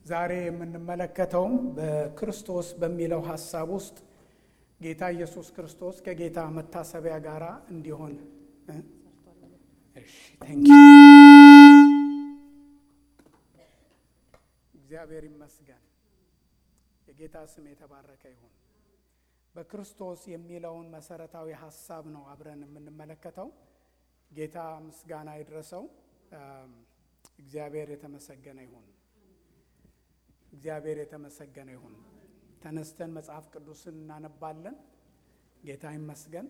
ዛሬ የምንመለከተውም በክርስቶስ በሚለው ሀሳብ ውስጥ ጌታ ኢየሱስ ክርስቶስ ከጌታ መታሰቢያ ጋር እንዲሆን እግዚአብሔር ይመስገን። የጌታ ስም የተባረከ ይሁን። በክርስቶስ የሚለውን መሰረታዊ ሀሳብ ነው አብረን የምንመለከተው። ጌታ ምስጋና ይድረሰው። እግዚአብሔር የተመሰገነ ይሁን። እግዚአብሔር የተመሰገነ ይሁን። ተነስተን መጽሐፍ ቅዱስን እናነባለን። ጌታ ይመስገን።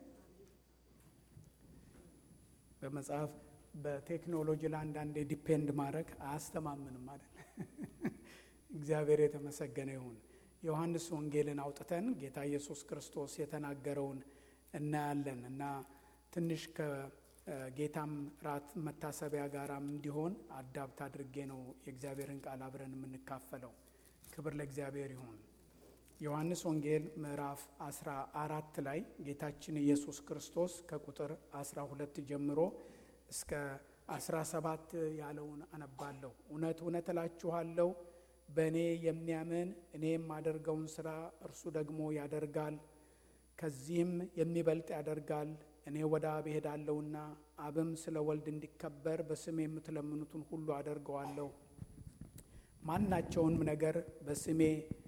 በመጽሐፍ በቴክኖሎጂ ላይ አንዳንዴ ዲፔንድ ማድረግ አያስተማምንም አይደል? እግዚአብሔር የተመሰገነ ይሁን። ዮሐንስ ወንጌልን አውጥተን ጌታ ኢየሱስ ክርስቶስ የተናገረውን እናያለን እና ትንሽ ከጌታም ራት መታሰቢያ ጋራም እንዲሆን አዳብት አድርጌ ነው የእግዚአብሔርን ቃል አብረን የምንካፈለው። ክብር ለእግዚአብሔር ይሁን። ዮሐንስ ወንጌል ምዕራፍ አስራ አራት ላይ ጌታችን ኢየሱስ ክርስቶስ ከቁጥር አስራ ሁለት ጀምሮ እስከ አስራ ሰባት ያለውን አነባለሁ። እውነት እውነት እላችኋለሁ በእኔ የሚያምን እኔ የማደርገውን ሥራ እርሱ ደግሞ ያደርጋል፣ ከዚህም የሚበልጥ ያደርጋል። እኔ ወደ አብ እሄዳለሁና አብም ስለ ወልድ እንዲከበር በስሜ የምትለምኑትን ሁሉ አደርገዋለሁ። ማናቸውንም ነገር በስሜ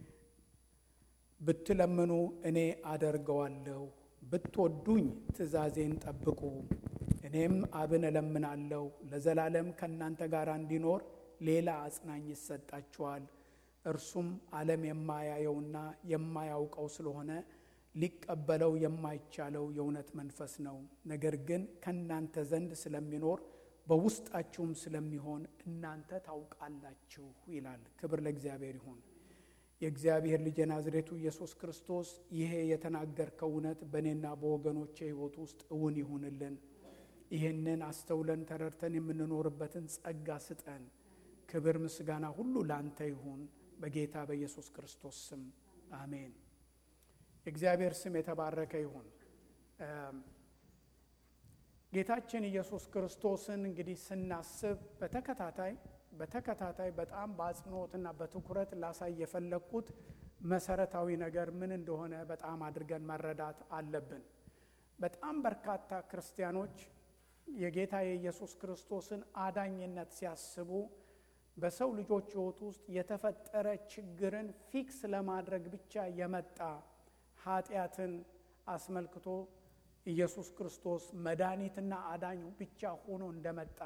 ብትለምኑ እኔ አደርገዋለሁ። ብትወዱኝ ትእዛዜን ጠብቁ። እኔም አብን እለምናለሁ ለዘላለም ከእናንተ ጋር እንዲኖር ሌላ አጽናኝ ይሰጣችኋል። እርሱም ዓለም የማያየውና የማያውቀው ስለሆነ ሊቀበለው የማይቻለው የእውነት መንፈስ ነው። ነገር ግን ከእናንተ ዘንድ ስለሚኖር በውስጣችሁም ስለሚሆን እናንተ ታውቃላችሁ ይላል። ክብር ለእግዚአብሔር ይሁን። የእግዚአብሔር ልጅ የናዝሬቱ ኢየሱስ ክርስቶስ ይሄ የተናገርከው እውነት በእኔና በወገኖቼ ሕይወት ውስጥ እውን ይሁንልን። ይህንን አስተውለን ተረድተን የምንኖርበትን ጸጋ ስጠን። ክብር ምስጋና ሁሉ ላንተ ይሁን በጌታ በኢየሱስ ክርስቶስ ስም አሜን። የእግዚአብሔር ስም የተባረከ ይሁን። ጌታችን ኢየሱስ ክርስቶስን እንግዲህ ስናስብ በተከታታይ በተከታታይ በጣም በአጽንኦትና በትኩረት ላሳይ የፈለግኩት መሰረታዊ ነገር ምን እንደሆነ በጣም አድርገን መረዳት አለብን። በጣም በርካታ ክርስቲያኖች የጌታ የኢየሱስ ክርስቶስን አዳኝነት ሲያስቡ በሰው ልጆች ሕይወት ውስጥ የተፈጠረ ችግርን ፊክስ ለማድረግ ብቻ የመጣ ኃጢአትን አስመልክቶ ኢየሱስ ክርስቶስ መድኃኒትና አዳኙ ብቻ ሆኖ እንደመጣ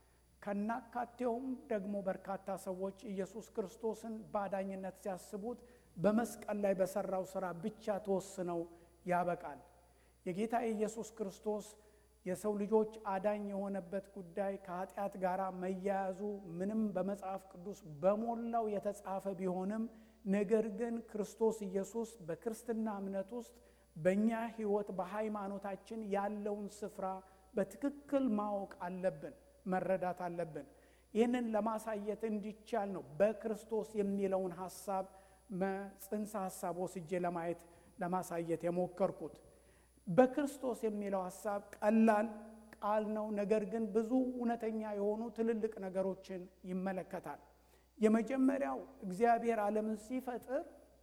ከናካቴውም ደግሞ በርካታ ሰዎች ኢየሱስ ክርስቶስን በአዳኝነት ሲያስቡት በመስቀል ላይ በሰራው ስራ ብቻ ተወስነው ያበቃል። የጌታ የኢየሱስ ክርስቶስ የሰው ልጆች አዳኝ የሆነበት ጉዳይ ከኃጢአት ጋር መያያዙ ምንም በመጽሐፍ ቅዱስ በሞላው የተጻፈ ቢሆንም ነገር ግን ክርስቶስ ኢየሱስ በክርስትና እምነት ውስጥ በእኛ ሕይወት በሃይማኖታችን ያለውን ስፍራ በትክክል ማወቅ አለብን፣ መረዳት አለብን። ይህንን ለማሳየት እንዲቻል ነው በክርስቶስ የሚለውን ሀሳብ ጽንሰ ሀሳብ ወስጄ ለማየት ለማሳየት የሞከርኩት። በክርስቶስ የሚለው ሀሳብ ቀላል ቃል ነው። ነገር ግን ብዙ እውነተኛ የሆኑ ትልልቅ ነገሮችን ይመለከታል። የመጀመሪያው እግዚአብሔር ዓለምን ሲፈጥር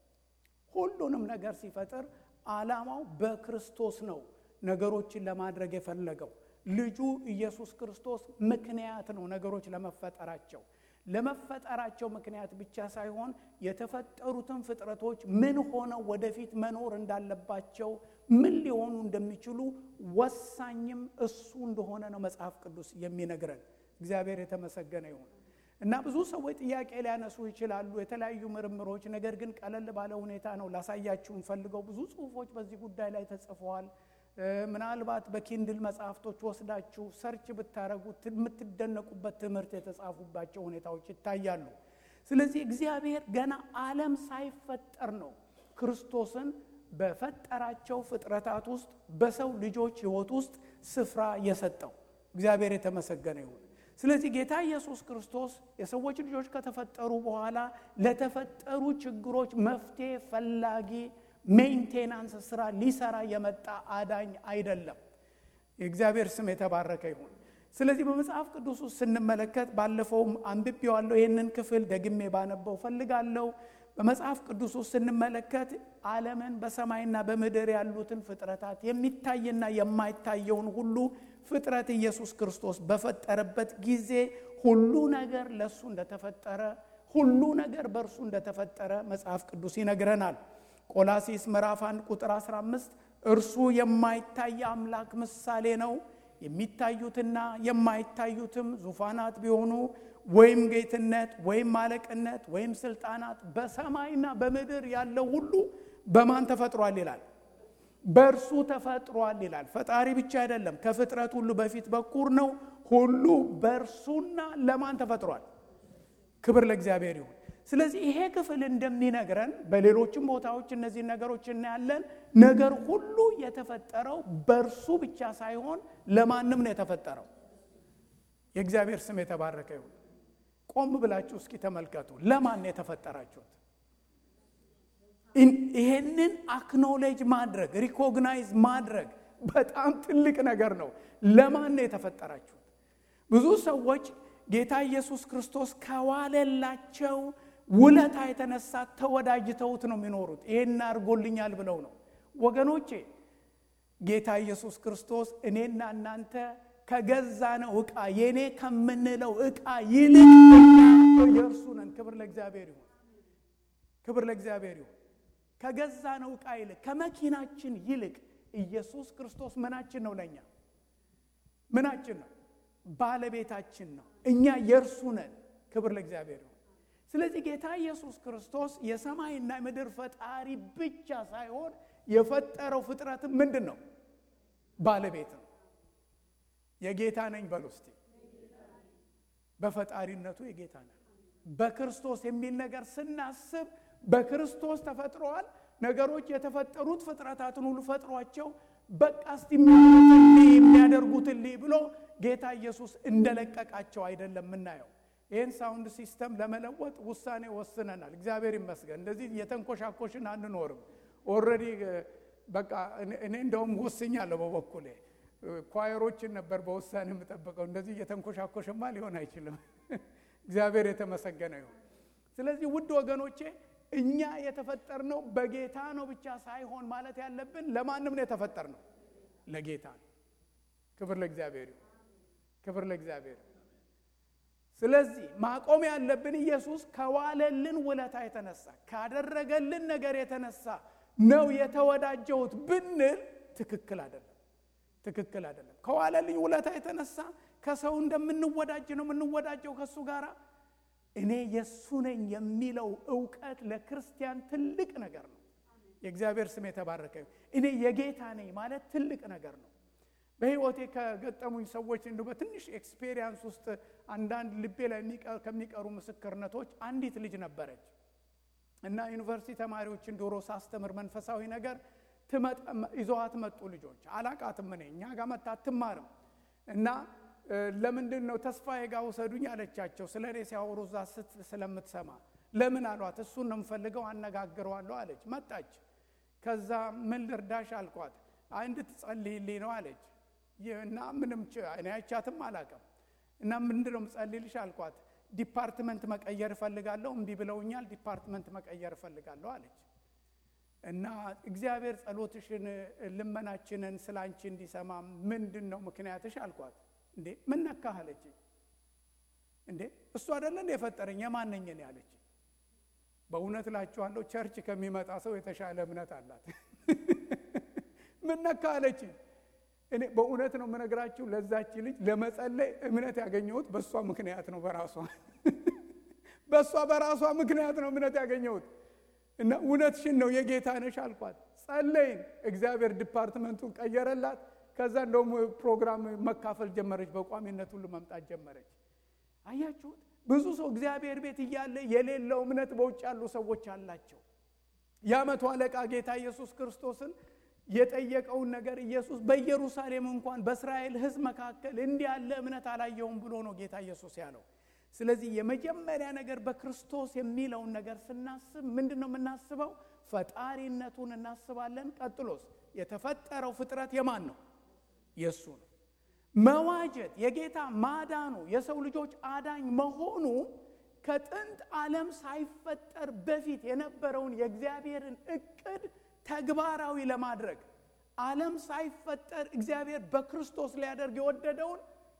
ሁሉንም ነገር ሲፈጥር ዓላማው በክርስቶስ ነው ነገሮችን ለማድረግ የፈለገው። ልጁ ኢየሱስ ክርስቶስ ምክንያት ነው ነገሮች ለመፈጠራቸው። ለመፈጠራቸው ምክንያት ብቻ ሳይሆን የተፈጠሩትን ፍጥረቶች ምን ሆነው ወደፊት መኖር እንዳለባቸው ምን ሊሆኑ እንደሚችሉ ወሳኝም እሱ እንደሆነ ነው መጽሐፍ ቅዱስ የሚነግረን። እግዚአብሔር የተመሰገነ ይሁን እና ብዙ ሰዎች ጥያቄ ሊያነሱ ይችላሉ፣ የተለያዩ ምርምሮች። ነገር ግን ቀለል ባለ ሁኔታ ነው ላሳያችሁ እንፈልገው። ብዙ ጽሁፎች በዚህ ጉዳይ ላይ ተጽፈዋል። ምናልባት በኪንድል መጽሐፍቶች ወስዳችሁ ሰርች ብታደረጉት የምትደነቁበት ትምህርት የተጻፉባቸው ሁኔታዎች ይታያሉ። ስለዚህ እግዚአብሔር ገና ዓለም ሳይፈጠር ነው ክርስቶስን በፈጠራቸው ፍጥረታት ውስጥ በሰው ልጆች ሕይወት ውስጥ ስፍራ የሰጠው እግዚአብሔር የተመሰገነ ይሁን። ስለዚህ ጌታ ኢየሱስ ክርስቶስ የሰዎች ልጆች ከተፈጠሩ በኋላ ለተፈጠሩ ችግሮች መፍትሄ ፈላጊ ሜንቴናንስ ስራ ሊሰራ የመጣ አዳኝ አይደለም። የእግዚአብሔር ስም የተባረከ ይሁን። ስለዚህ በመጽሐፍ ቅዱስ ውስጥ ስንመለከት ባለፈውም አንብቤዋለሁ። ይህንን ክፍል ደግሜ ባነበው ፈልጋለሁ። በመጽሐፍ ቅዱስ ውስጥ ስንመለከት ዓለምን በሰማይና በምድር ያሉትን ፍጥረታት የሚታይና የማይታየውን ሁሉ ፍጥረት ኢየሱስ ክርስቶስ በፈጠረበት ጊዜ ሁሉ ነገር ለእሱ እንደተፈጠረ ሁሉ ነገር በእርሱ እንደተፈጠረ መጽሐፍ ቅዱስ ይነግረናል። ቆላሲስ ምዕራፍ 1 ቁጥር 15 እርሱ የማይታይ አምላክ ምሳሌ ነው የሚታዩትና የማይታዩትም ዙፋናት ቢሆኑ ወይም ጌትነት ወይም አለቅነት ወይም ስልጣናት በሰማይና በምድር ያለው ሁሉ በማን ተፈጥሯል ይላል? በእርሱ ተፈጥሯል ይላል። ፈጣሪ ብቻ አይደለም፣ ከፍጥረት ሁሉ በፊት በኩር ነው። ሁሉ በእርሱና ለማን ተፈጥሯል? ክብር ለእግዚአብሔር ይሁን። ስለዚህ ይሄ ክፍል እንደሚነግረን በሌሎችም ቦታዎች እነዚህ ነገሮች እናያለን። ነገር ሁሉ የተፈጠረው በእርሱ ብቻ ሳይሆን ለማንም ነው የተፈጠረው። የእግዚአብሔር ስም የተባረከ ይሁን። ቆም ብላችሁ እስኪ ተመልከቱ። ለማን ነው የተፈጠራችሁት? ይሄንን አክኖሌጅ ማድረግ ሪኮግናይዝ ማድረግ በጣም ትልቅ ነገር ነው። ለማን ነው የተፈጠራችሁት? ብዙ ሰዎች ጌታ ኢየሱስ ክርስቶስ ከዋለላቸው ውለታ የተነሳ ተወዳጅተውት ነው የሚኖሩት። ይሄን አድርጎልኛል ብለው ነው። ወገኖቼ ጌታ ኢየሱስ ክርስቶስ እኔና እናንተ ከገዛ ነው ዕቃ የእኔ ከምንለው ዕቃ ይልቅ የእርሱ ነን። ክብር ለእግዚአብሔር ይሁን። ክብር ለእግዚአብሔር ይሁን። ከገዛ ነው ዕቃ ይልቅ ከመኪናችን ይልቅ ኢየሱስ ክርስቶስ ምናችን ነው? ለእኛ ምናችን ነው? ባለቤታችን ነው። እኛ የእርሱ ነን። ክብር ለእግዚአብሔር ይሁን። ስለዚህ ጌታ ኢየሱስ ክርስቶስ የሰማይና የምድር ፈጣሪ ብቻ ሳይሆን የፈጠረው ፍጥረትም ምንድን ነው? ባለቤት ነው። የጌታ ነኝ በሉ እስቲ። በፈጣሪነቱ የጌታ ነን። በክርስቶስ የሚል ነገር ስናስብ በክርስቶስ ተፈጥረዋል። ነገሮች የተፈጠሩት ፍጥረታትን ሁሉ ፈጥሯቸው በቃ እስቲ የሚያደርጉትን ብሎ ጌታ ኢየሱስ እንደለቀቃቸው አይደለም የምናየው። ይህን ሳውንድ ሲስተም ለመለወጥ ውሳኔ ወስነናል። እግዚአብሔር ይመስገን። እንደዚህ የተንኮሻኮሽን አንኖርም። ኦልሬዲ በቃ እኔ እንደውም ወስኛለሁ በበኩሌ ኳየሮችን ነበር በውሳኔ የምጠብቀው። እንደዚህ እየተንኮሻኮሽማ ሊሆን አይችልም። እግዚአብሔር የተመሰገነ ይሁን። ስለዚህ ውድ ወገኖቼ እኛ የተፈጠርነው በጌታ ነው ብቻ ሳይሆን ማለት ያለብን ለማንም ነው የተፈጠርነው፣ ለጌታ ነው። ክብር ለእግዚአብሔር ይሁን። ክብር ለእግዚአብሔር። ስለዚህ ማቆም ያለብን ኢየሱስ ከዋለልን ውለታ የተነሳ ካደረገልን ነገር የተነሳ ነው የተወዳጀሁት ብንል ትክክል አይደለም። ትክክል አይደለም። ከዋለልኝ ውለታ የተነሳ ከሰው እንደምንወዳጅ ነው የምንወዳጀው ከእሱ ጋር እኔ የእሱ ነኝ የሚለው እውቀት ለክርስቲያን ትልቅ ነገር ነው። የእግዚአብሔር ስም የተባረከ እኔ የጌታ ነኝ ማለት ትልቅ ነገር ነው። በሕይወቴ ከገጠሙኝ ሰዎች እንዲሁ በትንሽ ኤክስፔሪየንስ ውስጥ አንዳንድ ልቤ ላይ ከሚቀሩ ምስክርነቶች አንዲት ልጅ ነበረች እና ዩኒቨርሲቲ ተማሪዎችን ዶሮ ሳስተምር መንፈሳዊ ነገር ይዘዋት መጡ ልጆች። አላቃትም እኔ እኛ ጋር መታ አትማርም እና ለምንድን ነው ተስፋዬ ጋር ውሰዱኝ አለቻቸው። ስለ እኔ ሲያወሩ እዛ ስት ስለምትሰማ ለምን አሏት። እሱን ነው የምፈልገው አነጋግረዋለሁ አለች። መጣች። ከዛ ምን ልርዳሽ አልኳት። አይ እንድትጸልይልኝ ነው አለች እና ምንም እኔ አይቻትም አላውቅም እና ምንድን ነው የምጸልይልሽ አልኳት። ዲፓርትመንት መቀየር እፈልጋለሁ፣ እምቢ ብለውኛል። ዲፓርትመንት መቀየር እፈልጋለሁ አለች እና እግዚአብሔር ጸሎትሽን ልመናችንን ስለ አንቺ እንዲሰማ ምንድን ነው ምክንያትሽ አልኳት። እንዴ ምን ነካህ አለች። እንዴ እሱ አይደለ እንደ የፈጠረኝ የማነኝ ነው ያለች። በእውነት እላችኋለሁ ቸርች ከሚመጣ ሰው የተሻለ እምነት አላት። ምን ነካህ አለች። እኔ በእውነት ነው የምነግራችሁ ለዛች ልጅ ለመጸለይ እምነት ያገኘሁት በእሷ ምክንያት ነው። በራሷ በእሷ በራሷ ምክንያት ነው እምነት ያገኘሁት። እና እውነትሽን ነው የጌታ ነሽ አልኳት። ጸለይን። እግዚአብሔር ዲፓርትመንቱን ቀየረላት። ከዛ እንደውም ፕሮግራም መካፈል ጀመረች። በቋሚነት ሁሉ መምጣት ጀመረች። አያችሁት? ብዙ ሰው እግዚአብሔር ቤት እያለ የሌለው እምነት በውጭ ያሉ ሰዎች አላቸው። የዓመቱ አለቃ ጌታ ኢየሱስ ክርስቶስን የጠየቀውን ነገር ኢየሱስ በኢየሩሳሌም እንኳን በእስራኤል ሕዝብ መካከል እንዲህ ያለ እምነት አላየውም ብሎ ነው ጌታ ኢየሱስ ያለው። ስለዚህ የመጀመሪያ ነገር በክርስቶስ የሚለውን ነገር ስናስብ ምንድን ነው የምናስበው? ፈጣሪነቱን እናስባለን። ቀጥሎስ የተፈጠረው ፍጥረት የማን ነው? የእሱ ነው። መዋጀት የጌታ ማዳኑ የሰው ልጆች አዳኝ መሆኑ ከጥንት ዓለም ሳይፈጠር በፊት የነበረውን የእግዚአብሔርን እቅድ ተግባራዊ ለማድረግ ዓለም ሳይፈጠር እግዚአብሔር በክርስቶስ ሊያደርግ የወደደውን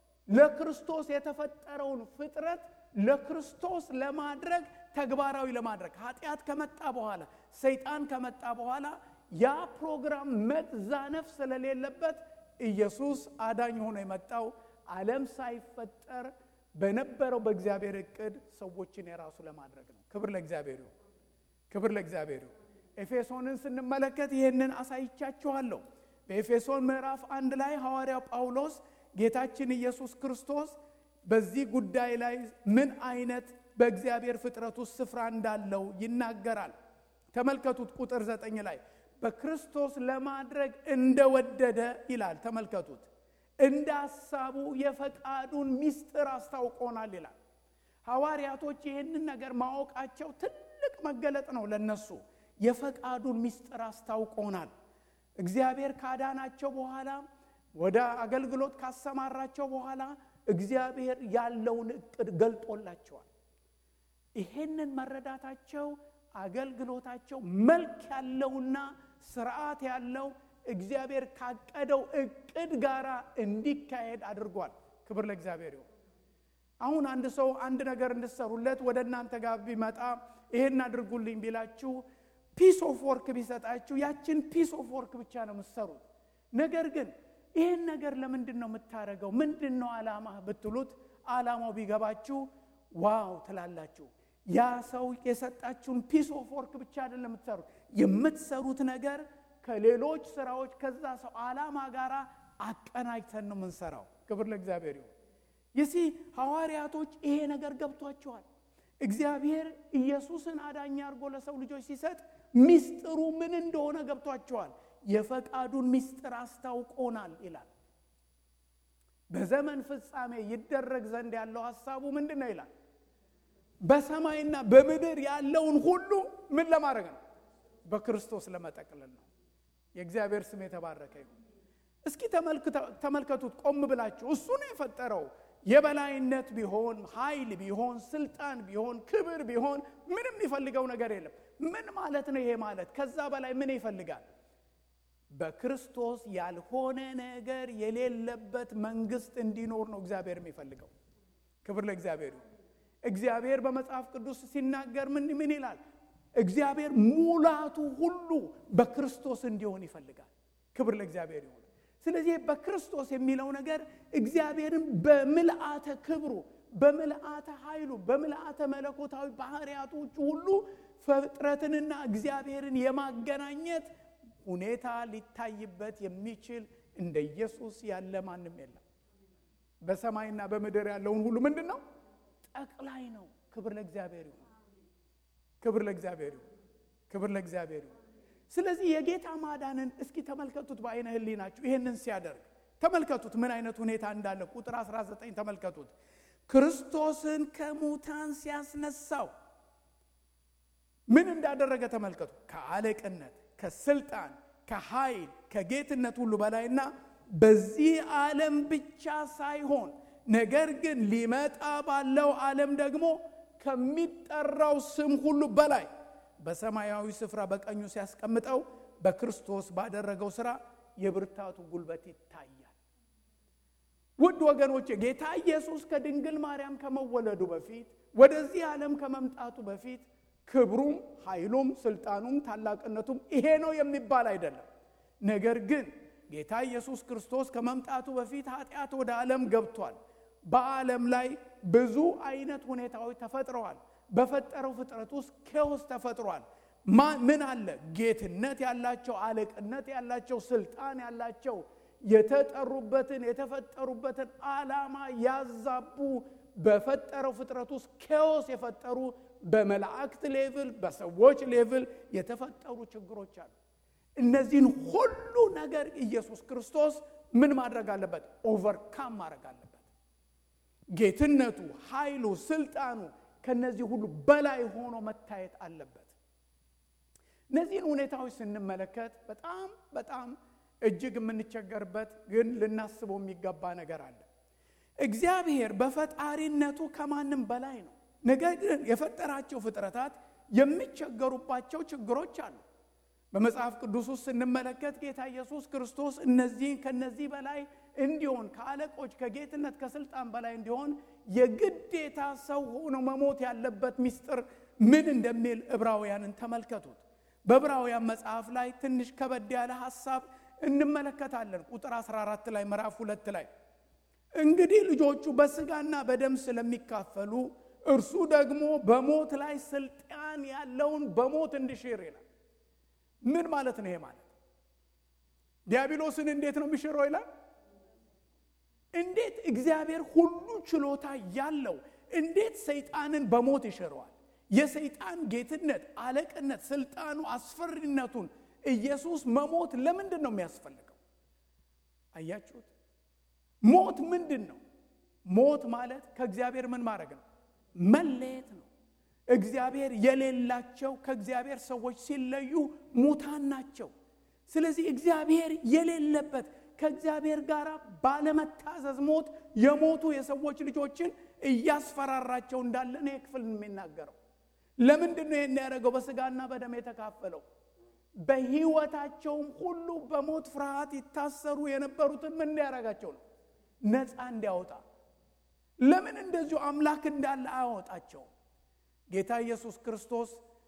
ለክርስቶስ የተፈጠረውን ፍጥረት ለክርስቶስ ለማድረግ ተግባራዊ ለማድረግ ኃጢአት ከመጣ በኋላ ሰይጣን ከመጣ በኋላ ያ ፕሮግራም መዛነፍ ስለሌለበት ኢየሱስ አዳኝ ሆኖ የመጣው ዓለም ሳይፈጠር በነበረው በእግዚአብሔር እቅድ ሰዎችን የራሱ ለማድረግ ነው። ክብር ለእግዚአብሔር ይሁን። ክብር ለእግዚአብሔር ይሁን። ኤፌሶንን ስንመለከት ይህንን አሳይቻችኋለሁ። በኤፌሶን ምዕራፍ አንድ ላይ ሐዋርያው ጳውሎስ ጌታችን ኢየሱስ ክርስቶስ በዚህ ጉዳይ ላይ ምን አይነት በእግዚአብሔር ፍጥረት ውስጥ ስፍራ እንዳለው ይናገራል። ተመልከቱት ቁጥር ዘጠኝ ላይ በክርስቶስ ለማድረግ እንደወደደ ይላል። ተመልከቱት እንደ ሐሳቡ የፈቃዱን ምስጢር አስታውቆናል ይላል። ሐዋርያቶች ይህንን ነገር ማወቃቸው ትልቅ መገለጥ ነው ለነሱ። የፈቃዱን ምስጢር አስታውቆናል። እግዚአብሔር ካዳናቸው በኋላ ወደ አገልግሎት ካሰማራቸው በኋላ እግዚአብሔር ያለውን እቅድ ገልጦላቸዋል። ይሄንን መረዳታቸው አገልግሎታቸው መልክ ያለውና ስርዓት ያለው እግዚአብሔር ካቀደው እቅድ ጋር እንዲካሄድ አድርጓል። ክብር ለእግዚአብሔር ይሁን። አሁን አንድ ሰው አንድ ነገር እንድሰሩለት ወደ እናንተ ጋር ቢመጣ ይሄን አድርጉልኝ ቢላችሁ ፒስ ኦፍ ወርክ ቢሰጣችሁ ያችን ፒስ ኦፍ ወርክ ብቻ ነው የምትሰሩት። ነገር ግን ይህን ነገር ለምንድን ነው የምታደርገው? ምንድን ነው ዓላማ ብትሉት ዓላማው ቢገባችሁ ዋው ትላላችሁ። ያ ሰው የሰጣችሁን ፒስ ኦፍ ወርክ ብቻ አይደለም የምትሰሩት። የምትሰሩት ነገር ከሌሎች ስራዎች ከዛ ሰው ዓላማ ጋር አቀናጅተን ነው የምንሰራው። ክብር ለእግዚአብሔር ይሁን። ይሲ ሐዋርያቶች ይሄ ነገር ገብቷቸዋል። እግዚአብሔር ኢየሱስን አዳኝ አድርጎ ለሰው ልጆች ሲሰጥ ሚስጥሩ ምን እንደሆነ ገብቷቸዋል። የፈቃዱን ሚስጥር አስታውቆናል ይላል። በዘመን ፍጻሜ ይደረግ ዘንድ ያለው ሐሳቡ ምንድን ነው ይላል? በሰማይና በምድር ያለውን ሁሉ ምን ለማድረግ ነው? በክርስቶስ ለመጠቅለል ነው። የእግዚአብሔር ስም የተባረከ ይሁን። እስኪ ተመልከቱት ቆም ብላችሁ። እሱ ነው የፈጠረው። የበላይነት ቢሆን ኃይል ቢሆን ስልጣን ቢሆን ክብር ቢሆን ምንም የሚፈልገው ነገር የለም። ምን ማለት ነው ይሄ ማለት? ከዛ በላይ ምን ይፈልጋል? በክርስቶስ ያልሆነ ነገር የሌለበት መንግስት እንዲኖር ነው እግዚአብሔር የሚፈልገው። ክብር ለእግዚአብሔር ይሁን። እግዚአብሔር በመጽሐፍ ቅዱስ ሲናገር ምን ምን ይላል? እግዚአብሔር ሙላቱ ሁሉ በክርስቶስ እንዲሆን ይፈልጋል። ክብር ለእግዚአብሔር ይሁን። ስለዚህ በክርስቶስ የሚለው ነገር እግዚአብሔርን በምልአተ ክብሩ፣ በምልአተ ኃይሉ፣ በምልአተ መለኮታዊ ባህርያቶቹ ሁሉ ፍጥረትንና እግዚአብሔርን የማገናኘት ሁኔታ ሊታይበት የሚችል እንደ ኢየሱስ ያለ ማንም የለም። በሰማይና በምድር ያለውን ሁሉ ምንድን ነው? ጠቅላይ ነው። ክብር ለእግዚአብሔር ይሁን። ክብር ለእግዚአብሔር ይሁን። ክብር ለእግዚአብሔር ይሁን። ስለዚህ የጌታ ማዳንን እስኪ ተመልከቱት በአይነ ህሊናችሁ። ይሄንን ሲያደርግ ተመልከቱት ምን አይነት ሁኔታ እንዳለ። ቁጥር 19 ተመልከቱት። ክርስቶስን ከሙታን ሲያስነሳው ምን እንዳደረገ ተመልከቱ። ከአለቅነት፣ ከስልጣን፣ ከኃይል፣ ከጌትነት ሁሉ በላይና በዚህ ዓለም ብቻ ሳይሆን ነገር ግን ሊመጣ ባለው ዓለም ደግሞ ከሚጠራው ስም ሁሉ በላይ በሰማያዊ ስፍራ በቀኙ ሲያስቀምጠው በክርስቶስ ባደረገው ሥራ የብርታቱ ጉልበት ይታያል። ውድ ወገኖቼ ጌታ ኢየሱስ ከድንግል ማርያም ከመወለዱ በፊት ወደዚህ ዓለም ከመምጣቱ በፊት ክብሩም ኃይሉም ስልጣኑም ታላቅነቱም ይሄ ነው የሚባል አይደለም። ነገር ግን ጌታ ኢየሱስ ክርስቶስ ከመምጣቱ በፊት ኃጢአት ወደ ዓለም ገብቷል። በዓለም ላይ ብዙ አይነት ሁኔታዎች ተፈጥረዋል። በፈጠረው ፍጥረት ውስጥ ኬዎስ ተፈጥሯል። ምን አለ? ጌትነት ያላቸው፣ አለቅነት ያላቸው፣ ስልጣን ያላቸው የተጠሩበትን የተፈጠሩበትን ዓላማ ያዛቡ በፈጠረው ፍጥረት ውስጥ ኬዎስ የፈጠሩ በመላእክት ሌቭል በሰዎች ሌቭል የተፈጠሩ ችግሮች አሉ። እነዚህን ሁሉ ነገር ኢየሱስ ክርስቶስ ምን ማድረግ አለበት? ኦቨርካም ማድረግ አለበት። ጌትነቱ፣ ኃይሉ፣ ስልጣኑ ከነዚህ ሁሉ በላይ ሆኖ መታየት አለበት። እነዚህን ሁኔታዎች ስንመለከት በጣም በጣም እጅግ የምንቸገርበት ግን ልናስበው የሚገባ ነገር አለ። እግዚአብሔር በፈጣሪነቱ ከማንም በላይ ነው። ነገር ግን የፈጠራቸው ፍጥረታት የሚቸገሩባቸው ችግሮች አሉ። በመጽሐፍ ቅዱስ ውስጥ ስንመለከት ጌታ ኢየሱስ ክርስቶስ እነዚህን ከነዚህ በላይ እንዲሆን ከአለቆች ከጌትነት ከስልጣን በላይ እንዲሆን የግዴታ ሰው ሆኖ መሞት ያለበት ምስጢር ምን እንደሚል ዕብራውያንን ተመልከቱት። በዕብራውያን መጽሐፍ ላይ ትንሽ ከበድ ያለ ሐሳብ እንመለከታለን። ቁጥር 14 ላይ ምዕራፍ ሁለት ላይ እንግዲህ ልጆቹ በስጋና በደም ስለሚካፈሉ እርሱ ደግሞ በሞት ላይ ስልጣን ያለውን በሞት እንዲሽር ይላል። ምን ማለት ነው? ይሄ ማለት ዲያብሎስን እንዴት ነው የሚሽረው ይላል። እንዴት እግዚአብሔር ሁሉ ችሎታ ያለው እንዴት ሰይጣንን በሞት ይሽረዋል? የሰይጣን ጌትነት፣ አለቅነት፣ ስልጣኑ፣ አስፈሪነቱን ኢየሱስ መሞት ለምንድን ነው የሚያስፈልገው? አያችሁት? ሞት ምንድን ነው? ሞት ማለት ከእግዚአብሔር ምን ማድረግ ነው? መለየት ነው። እግዚአብሔር የሌላቸው ከእግዚአብሔር ሰዎች ሲለዩ ሙታን ናቸው። ስለዚህ እግዚአብሔር የሌለበት ከእግዚአብሔር ጋር ባለመታዘዝ ሞት የሞቱ የሰዎች ልጆችን እያስፈራራቸው እንዳለ ነው ክፍል የሚናገረው። ለምንድን ነው ይህን ያደረገው? በስጋና በደም የተካፈለው በሕይወታቸውም ሁሉ በሞት ፍርሃት ይታሰሩ የነበሩትን ምን እንዲያደርጋቸው ነው? ነፃ እንዲያወጣ። ለምን እንደዚሁ አምላክ እንዳለ አያወጣቸውም? ጌታ ኢየሱስ ክርስቶስ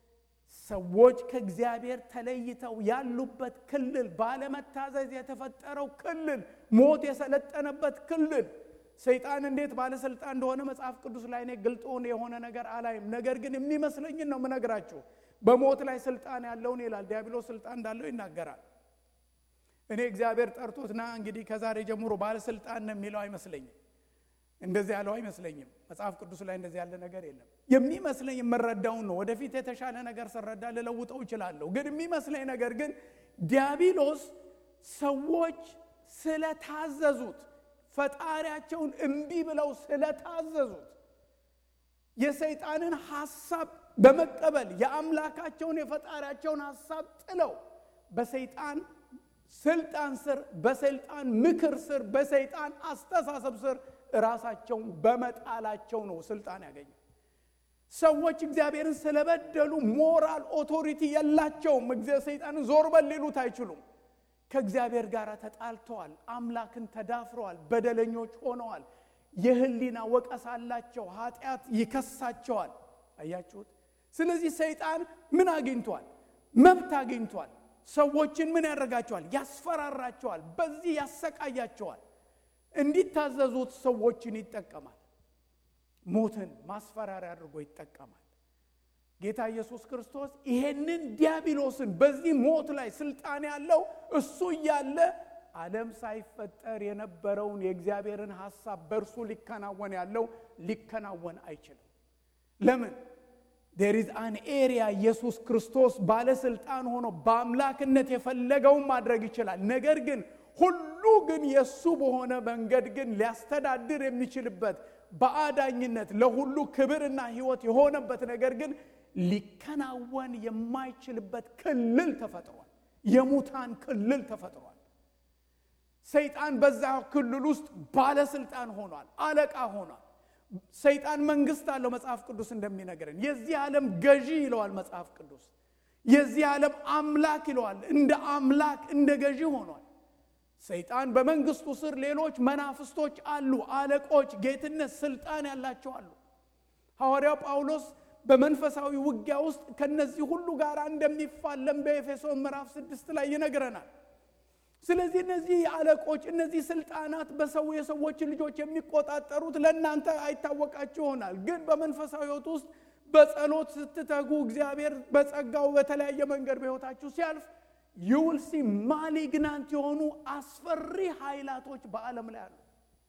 ሰዎች ከእግዚአብሔር ተለይተው ያሉበት ክልል፣ ባለመታዘዝ የተፈጠረው ክልል፣ ሞት የሰለጠነበት ክልል ሰይጣን እንዴት ባለስልጣን እንደሆነ መጽሐፍ ቅዱስ ላይ እኔ ግልጥ የሆነ ነገር አላይም። ነገር ግን የሚመስለኝን ነው የምነግራችሁ። በሞት ላይ ስልጣን ያለውን ይላል። ዲያብሎስ ስልጣን እንዳለው ይናገራል። እኔ እግዚአብሔር ጠርቶትና እንግዲህ ከዛሬ ጀምሮ ባለስልጣን ነው የሚለው አይመስለኝም። እንደዚህ ያለው አይመስለኝም። መጽሐፍ ቅዱስ ላይ እንደዚህ ያለ ነገር የለም። የሚመስለኝ የምረዳውን ነው። ወደፊት የተሻለ ነገር ስረዳ ልለውጠው እችላለሁ። ግን የሚመስለኝ ነገር ግን ዲያብሎስ ሰዎች ስለታዘዙት ፈጣሪያቸውን እምቢ ብለው ስለታዘዙት የሰይጣንን ሐሳብ በመቀበል የአምላካቸውን የፈጣሪያቸውን ሐሳብ ጥለው በሰይጣን ስልጣን ስር፣ በሰይጣን ምክር ስር፣ በሰይጣን አስተሳሰብ ስር ራሳቸውን በመጣላቸው ነው ስልጣን ያገኙ። ሰዎች እግዚአብሔርን ስለበደሉ ሞራል ኦቶሪቲ የላቸውም። ሰይጣንን ዞር በል ሊሉት አይችሉም። ከእግዚአብሔር ጋር ተጣልተዋል። አምላክን ተዳፍረዋል። በደለኞች ሆነዋል። የህሊና ወቀሳ አላቸው። ኃጢአት ይከሳቸዋል። አያችሁት? ስለዚህ ሰይጣን ምን አግኝቷል? መብት አግኝቷል። ሰዎችን ምን ያደርጋቸዋል? ያስፈራራቸዋል። በዚህ ያሰቃያቸዋል። እንዲታዘዙት ሰዎችን ይጠቀማል። ሞትን ማስፈራሪያ አድርጎ ይጠቀማል። ጌታ ኢየሱስ ክርስቶስ ይሄንን ዲያብሎስን በዚህ ሞት ላይ ስልጣን ያለው እሱ እያለ ዓለም ሳይፈጠር የነበረውን የእግዚአብሔርን ሐሳብ በእርሱ ሊከናወን ያለው ሊከናወን አይችልም። ለምን? ዴር ኢዝ አን ኤሪያ ኢየሱስ ክርስቶስ ባለስልጣን ሆኖ በአምላክነት የፈለገውን ማድረግ ይችላል። ነገር ግን ሁሉ ግን የእሱ በሆነ መንገድ ግን ሊያስተዳድር የሚችልበት በአዳኝነት ለሁሉ ክብርና ሕይወት የሆነበት ነገር ግን ሊከናወን የማይችልበት ክልል ተፈጥሯል። የሙታን ክልል ተፈጥሯል። ሰይጣን በዛ ክልል ውስጥ ባለስልጣን ሆኗል፣ አለቃ ሆኗል። ሰይጣን መንግስት አለው። መጽሐፍ ቅዱስ እንደሚነግረን የዚህ ዓለም ገዢ ይለዋል መጽሐፍ ቅዱስ። የዚህ ዓለም አምላክ ይለዋል። እንደ አምላክ እንደ ገዢ ሆኗል። ሰይጣን በመንግስቱ ስር ሌሎች መናፍስቶች አሉ፣ አለቆች፣ ጌትነት፣ ስልጣን ያላቸው አሉ። ሐዋርያው ጳውሎስ በመንፈሳዊ ውጊያ ውስጥ ከነዚህ ሁሉ ጋር እንደሚፋለም በኤፌሶን ምዕራፍ ስድስት ላይ ይነግረናል። ስለዚህ እነዚህ አለቆች እነዚህ ስልጣናት በሰው የሰዎችን ልጆች የሚቆጣጠሩት ለእናንተ አይታወቃችሁ ይሆናል። ግን በመንፈሳዊ ሕይወት ውስጥ በጸሎት ስትተጉ እግዚአብሔር በጸጋው በተለያየ መንገድ በሕይወታችሁ ሲያልፍ ዩውልሲ ማሊግናንት የሆኑ አስፈሪ ኃይላቶች በዓለም ላይ አሉ።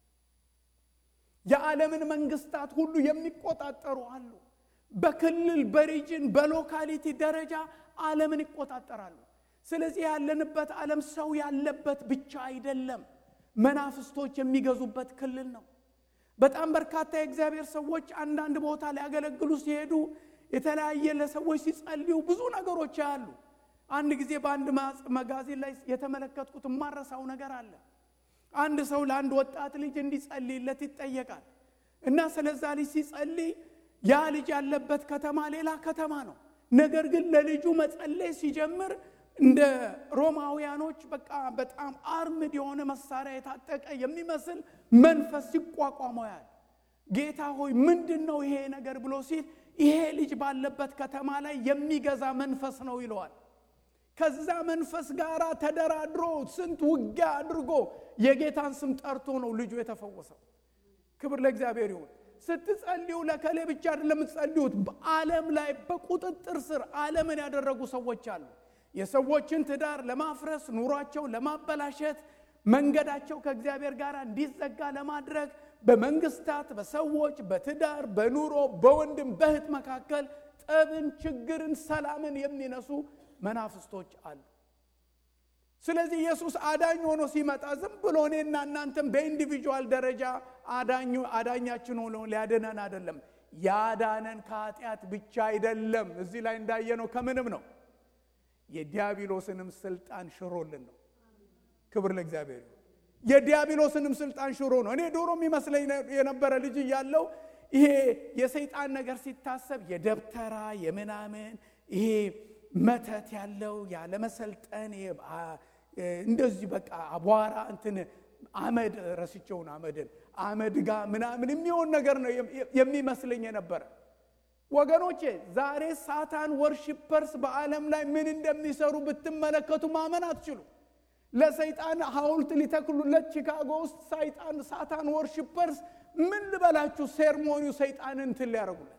የዓለምን መንግስታት ሁሉ የሚቆጣጠሩ አሉ። በክልል በሪጅን በሎካሊቲ ደረጃ ዓለምን ይቆጣጠራሉ። ስለዚህ ያለንበት ዓለም ሰው ያለበት ብቻ አይደለም፣ መናፍስቶች የሚገዙበት ክልል ነው። በጣም በርካታ የእግዚአብሔር ሰዎች አንዳንድ ቦታ ሊያገለግሉ ሲሄዱ የተለያየ ለሰዎች ሲጸልዩ ብዙ ነገሮች ያሉ አንድ ጊዜ በአንድ መጋዚን ላይ የተመለከትኩት የማረሳው ነገር አለ። አንድ ሰው ለአንድ ወጣት ልጅ እንዲጸልይለት ይጠየቃል እና ስለዛ ልጅ ሲጸልይ ያ ልጅ ያለበት ከተማ ሌላ ከተማ ነው። ነገር ግን ለልጁ መጸለይ ሲጀምር እንደ ሮማውያኖች በቃ በጣም አርምድ የሆነ መሳሪያ የታጠቀ የሚመስል መንፈስ ሲቋቋመው ያል ጌታ ሆይ ምንድን ነው ይሄ ነገር ብሎ ሲል ይሄ ልጅ ባለበት ከተማ ላይ የሚገዛ መንፈስ ነው ይለዋል። ከዛ መንፈስ ጋር ተደራድሮ ስንት ውጊያ አድርጎ የጌታን ስም ጠርቶ ነው ልጁ የተፈወሰው። ክብር ለእግዚአብሔር ይሁን። ስትጸልዩ ለከሌ ብቻ አይደለም የምትጸልዩት። በዓለም ላይ በቁጥጥር ስር ዓለምን ያደረጉ ሰዎች አሉ። የሰዎችን ትዳር ለማፍረስ፣ ኑሯቸውን ለማበላሸት፣ መንገዳቸው ከእግዚአብሔር ጋር እንዲዘጋ ለማድረግ በመንግስታት፣ በሰዎች፣ በትዳር፣ በኑሮ፣ በወንድም በእህት መካከል ጠብን፣ ችግርን፣ ሰላምን የሚነሱ መናፍስቶች አሉ። ስለዚህ ኢየሱስ አዳኝ ሆኖ ሲመጣ ዝም ብሎ እኔና እናንተም በኢንዲቪጁዋል ደረጃ አዳኙ አዳኛችን ሆኖ ሊያድነን አይደለም። ያዳነን ከኃጢአት ብቻ አይደለም። እዚህ ላይ እንዳየነው ከምንም ነው የዲያብሎስንም ስልጣን ሽሮልን ነው። ክብር ለእግዚአብሔር። የዲያብሎስንም ስልጣን ሽሮ ነው። እኔ ዶሮ የሚመስለኝ የነበረ ልጅ እያለው ይሄ የሰይጣን ነገር ሲታሰብ የደብተራ የምናምን ይሄ መተት ያለው ያለመሰልጠን እንደዚህ በቃ አቧራ እንትን አመድ ረስቸውን አመድን አመድ ጋ ምናምን የሚሆን ነገር ነው የሚመስለኝ የነበረ። ወገኖቼ ዛሬ ሳታን ወርሺፐርስ በዓለም ላይ ምን እንደሚሰሩ ብትመለከቱ ማመን አትችሉ። ለሰይጣን ሐውልት ሊተክሉለት ቺካጎ ውስጥ ሰይጣን ሳታን ወርሺፐርስ ምን ልበላችሁ፣ ሴርሞኒው ሰይጣንን እንትን ሊያደርጉለት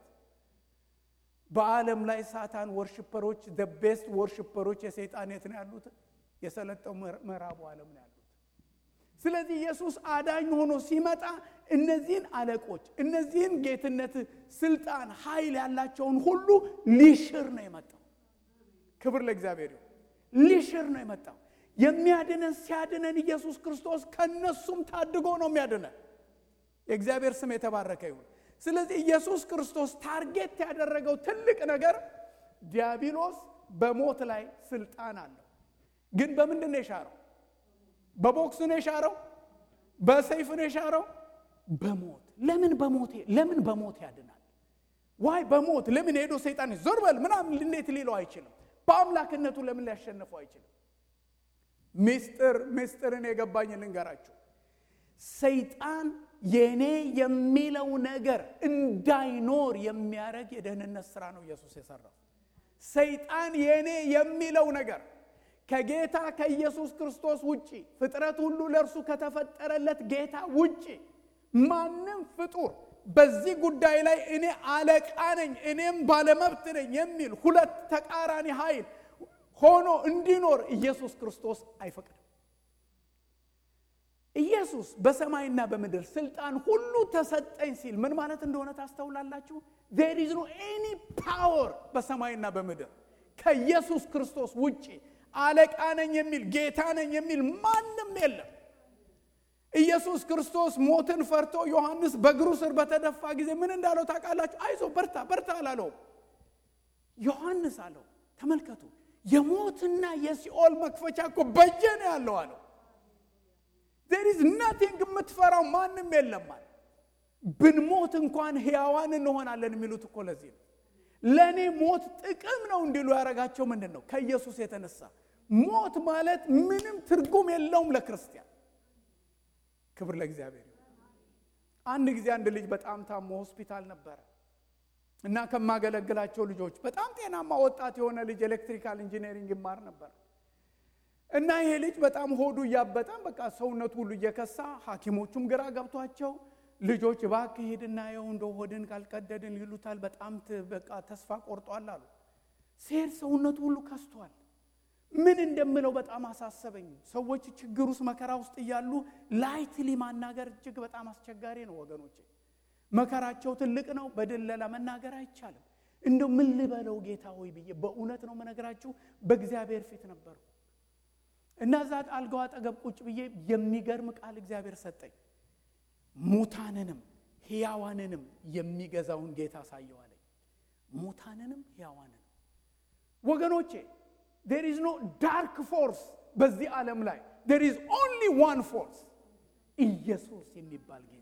በዓለም ላይ ሳታን ወርሽፐሮች ደ ቤስት ወርሽፐሮች የሰይጣን የት ነው ያሉት? የሰለጠው ምዕራቡ ዓለም ነው ያሉት። ስለዚህ ኢየሱስ አዳኝ ሆኖ ሲመጣ እነዚህን አለቆች፣ እነዚህን ጌትነት፣ ስልጣን፣ ኃይል ያላቸውን ሁሉ ሊሽር ነው የመጣው። ክብር ለእግዚአብሔር ይሁን። ሊሽር ነው የመጣው። የሚያድነን ሲያድነን ኢየሱስ ክርስቶስ ከነሱም ታድጎ ነው የሚያድነን። የእግዚአብሔር ስም የተባረከ ይሁን። ስለዚህ ኢየሱስ ክርስቶስ ታርጌት ያደረገው ትልቅ ነገር ዲያብሎስ በሞት ላይ ስልጣን አለው። ግን በምንድን ነው የሻረው? በቦክስ ነው የሻረው? በሰይፍ ነው የሻረው? በሞት ለምን በሞት ለምን በሞት ያድናል? ዋይ በሞት ለምን ሄዶ ሰይጣን ዞር በል ምናምን እንዴት ሊለው አይችልም? በአምላክነቱ ለምን ሊያሸንፈው አይችልም? ምስጢር ምስጢርን የገባኝ ልንገራችሁ። ሰይጣን የኔ የሚለው ነገር እንዳይኖር የሚያደርግ የደህንነት ስራ ነው ኢየሱስ የሰራው። ሰይጣን የኔ የሚለው ነገር ከጌታ ከኢየሱስ ክርስቶስ ውጪ ፍጥረት ሁሉ ለእርሱ ከተፈጠረለት ጌታ ውጪ ማንም ፍጡር በዚህ ጉዳይ ላይ እኔ አለቃ ነኝ፣ እኔም ባለመብት ነኝ የሚል ሁለት ተቃራኒ ኃይል ሆኖ እንዲኖር ኢየሱስ ክርስቶስ አይፈቅድም። ኢየሱስ በሰማይና በምድር ስልጣን ሁሉ ተሰጠኝ ሲል ምን ማለት እንደሆነ ታስተውላላችሁ? ዜር ኢዝ ኖ ኤኒ ፓወር በሰማይና በምድር ከኢየሱስ ክርስቶስ ውጪ አለቃ ነኝ የሚል ጌታ ነኝ የሚል ማንም የለም። ኢየሱስ ክርስቶስ ሞትን ፈርቶ ዮሐንስ በእግሩ ስር በተደፋ ጊዜ ምን እንዳለው ታውቃላችሁ? አይዞ በርታ በርታ አላለውም። ዮሐንስ አለው ተመልከቱ፣ የሞትና የሲኦል መክፈቻ እኮ በእጄ ነው ያለው አለው። ዜር ኢዝ ናቲንግ የምትፈራው ማንም የለም አለ። ብንሞት እንኳን ሕያዋን እንሆናለን የሚሉት እኮ ለዚህ ነው። ለእኔ ሞት ጥቅም ነው እንዲሉ ያደረጋቸው ምንድን ነው? ከኢየሱስ የተነሳ ሞት ማለት ምንም ትርጉም የለውም ለክርስቲያን። ክብር ለእግዚአብሔር። አንድ ጊዜ አንድ ልጅ በጣም ታሞ ሆስፒታል ነበረ እና ከማገለግላቸው ልጆች በጣም ጤናማ ወጣት የሆነ ልጅ ኤሌክትሪካል ኢንጂነሪንግ ይማር ነበር እና ይሄ ልጅ በጣም ሆዱ እያበጠ በቃ ሰውነቱ ሁሉ እየከሳ ሐኪሞቹም ግራ ገብቷቸው ልጆች እባክህ ሂድና የው እንደ ሆድን ካልቀደድን ይሉታል። በጣም በቃ ተስፋ ቆርጧል አሉ። ሴር ሰውነቱ ሁሉ ከስቷል። ምን እንደምለው በጣም አሳሰበኝ። ሰዎች ችግር ውስጥ መከራ ውስጥ እያሉ ላይትሊ ማናገር እጅግ በጣም አስቸጋሪ ነው ወገኖቼ። መከራቸው ትልቅ ነው። በድለላ መናገር አይቻልም። እንደው ምን ልበለው ጌታ ሆይ ብዬ በእውነት ነው መነግራችሁ በእግዚአብሔር ፊት ነበርኩ እና እዛ አልጋው አጠገብ ቁጭ ብዬ የሚገርም ቃል እግዚአብሔር ሰጠኝ። ሙታንንም ሕያዋንንም የሚገዛውን ጌታ አሳየዋለኝ። ሙታንንም ሕያዋንንም ወገኖቼ ዴር ኢዝ ኖ ዳርክ ፎርስ በዚህ ዓለም ላይ ዴር ኢዝ ኦንሊ ዋን ፎርስ ኢየሱስ የሚባል ጌታ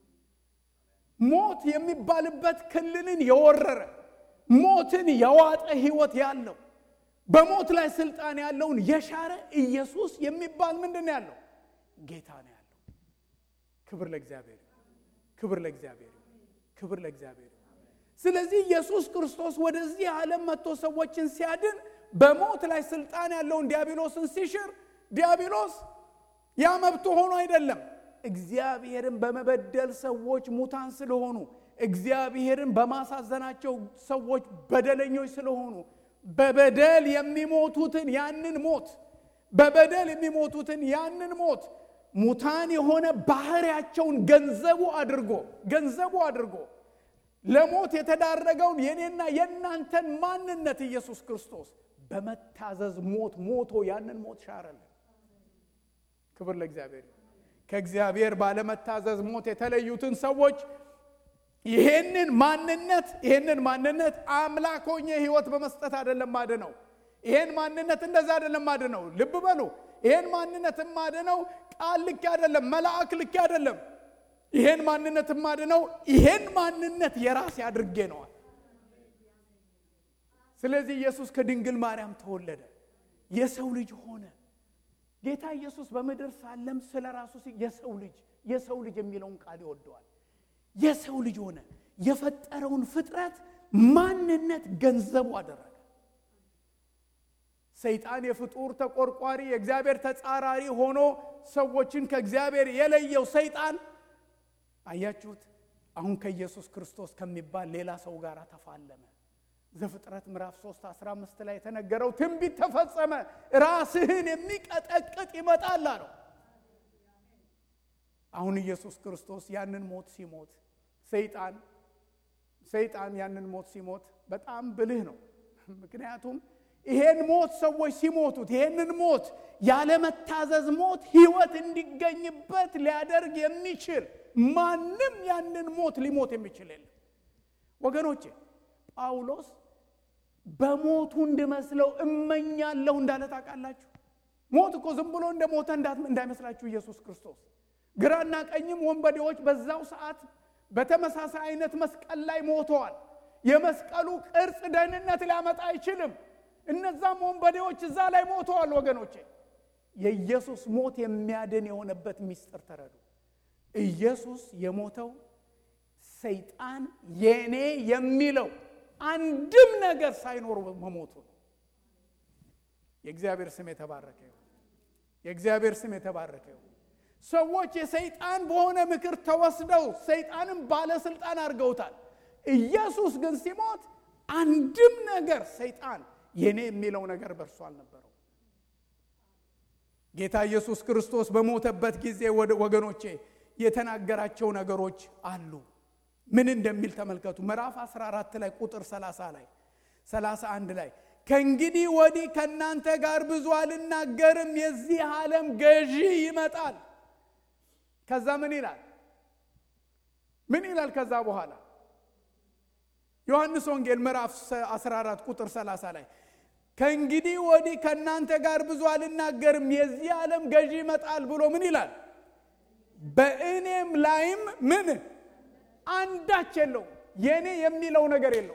ሞት የሚባልበት ክልልን የወረረ ሞትን የዋጠ ህይወት ያለው በሞት ላይ ስልጣን ያለውን የሻረ ኢየሱስ የሚባል ምንድን ነው ያለው ጌታ ነው ያለው ክብር ለእግዚአብሔር ክብር ለእግዚአብሔር ክብር ለእግዚአብሔር ስለዚህ ኢየሱስ ክርስቶስ ወደዚህ ዓለም መጥቶ ሰዎችን ሲያድን በሞት ላይ ስልጣን ያለውን ዲያብሎስን ሲሽር ዲያብሎስ ያ መብቱ ሆኖ አይደለም እግዚአብሔርን በመበደል ሰዎች ሙታን ስለሆኑ እግዚአብሔርን በማሳዘናቸው ሰዎች በደለኞች ስለሆኑ በበደል የሚሞቱትን ያንን ሞት በበደል የሚሞቱትን ያንን ሞት ሙታን የሆነ ባህሪያቸውን ገንዘቡ አድርጎ ገንዘቡ አድርጎ ለሞት የተዳረገውን የኔና የእናንተን ማንነት ኢየሱስ ክርስቶስ በመታዘዝ ሞት ሞቶ ያንን ሞት ሻረልን ክብር ለእግዚአብሔር ከእግዚአብሔር ባለመታዘዝ ሞት የተለዩትን ሰዎች ይሄንን ማንነት ይሄንን ማንነት አምላክ ሆኜ ህይወት በመስጠት አይደለም ማድነው ይሄን ማንነት እንደዛ አይደለም ማድነው ልብ በሉ ይሄን ማንነት ማድነው ቃል ልክ አይደለም መልአክ ልክ አይደለም ይሄን ማንነት ማድነው ይሄን ማንነት የራሴ አድርጌ ነዋል ስለዚህ ኢየሱስ ከድንግል ማርያም ተወለደ የሰው ልጅ ሆነ ጌታ ኢየሱስ በምድር ሳለም ስለ ራሱ የሰው ልጅ የሰው ልጅ የሚለውን ቃል ይወደዋል የሰው ልጅ ሆነ የፈጠረውን ፍጥረት ማንነት ገንዘቡ አደረገ ሰይጣን የፍጡር ተቆርቋሪ የእግዚአብሔር ተጻራሪ ሆኖ ሰዎችን ከእግዚአብሔር የለየው ሰይጣን አያችሁት አሁን ከኢየሱስ ክርስቶስ ከሚባል ሌላ ሰው ጋር ተፋለመ ዘፍጥረት ምዕራፍ 3 15 ላይ የተነገረው ትንቢት ተፈጸመ ራስህን የሚቀጠቅጥ ይመጣል አለው አሁን ኢየሱስ ክርስቶስ ያንን ሞት ሲሞት ሰይጣን ሰይጣን ያንን ሞት ሲሞት በጣም ብልህ ነው ምክንያቱም ይሄን ሞት ሰዎች ሲሞቱት ይሄንን ሞት ያለመታዘዝ ሞት ህይወት እንዲገኝበት ሊያደርግ የሚችል ማንም ያንን ሞት ሊሞት የሚችል የለም ወገኖቼ ጳውሎስ በሞቱ እንድመስለው እመኛለሁ እንዳለ ታውቃላችሁ ሞት እኮ ዝም ብሎ እንደ ሞተ እንዳይመስላችሁ ኢየሱስ ክርስቶስ ግራና ቀኝም ወንበዴዎች በዛው ሰዓት በተመሳሳይ አይነት መስቀል ላይ ሞተዋል የመስቀሉ ቅርጽ ደህንነት ሊያመጣ አይችልም እነዛም ወንበዴዎች እዛ ላይ ሞተዋል ወገኖቼ የኢየሱስ ሞት የሚያድን የሆነበት ሚስጥር ተረዱ ኢየሱስ የሞተው ሰይጣን የኔ የሚለው አንድም ነገር ሳይኖር መሞቱ ነው የእግዚአብሔር ስም የተባረከ ይሁን የእግዚአብሔር ስም የተባረከ ይሁን ሰዎች የሰይጣን በሆነ ምክር ተወስደው ሰይጣንም ባለስልጣን አድርገውታል ኢየሱስ ግን ሲሞት አንድም ነገር ሰይጣን የኔ የሚለው ነገር በእርሱ አልነበረው ጌታ ኢየሱስ ክርስቶስ በሞተበት ጊዜ ወገኖቼ የተናገራቸው ነገሮች አሉ ምን እንደሚል ተመልከቱ ምዕራፍ 14 ላይ ቁጥር 30 ላይ 31 ላይ ከእንግዲህ ወዲህ ከእናንተ ጋር ብዙ አልናገርም የዚህ ዓለም ገዢ ይመጣል ከዛ ምን ይላል ምን ይላል ከዛ በኋላ ዮሐንስ ወንጌል ምዕራፍ 14 ቁጥር 30 ላይ ከእንግዲህ ወዲህ ከእናንተ ጋር ብዙ አልናገርም የዚህ ዓለም ገዢ ይመጣል ብሎ ምን ይላል በእኔም ላይም ምን አንዳች የለው የእኔ የሚለው ነገር የለው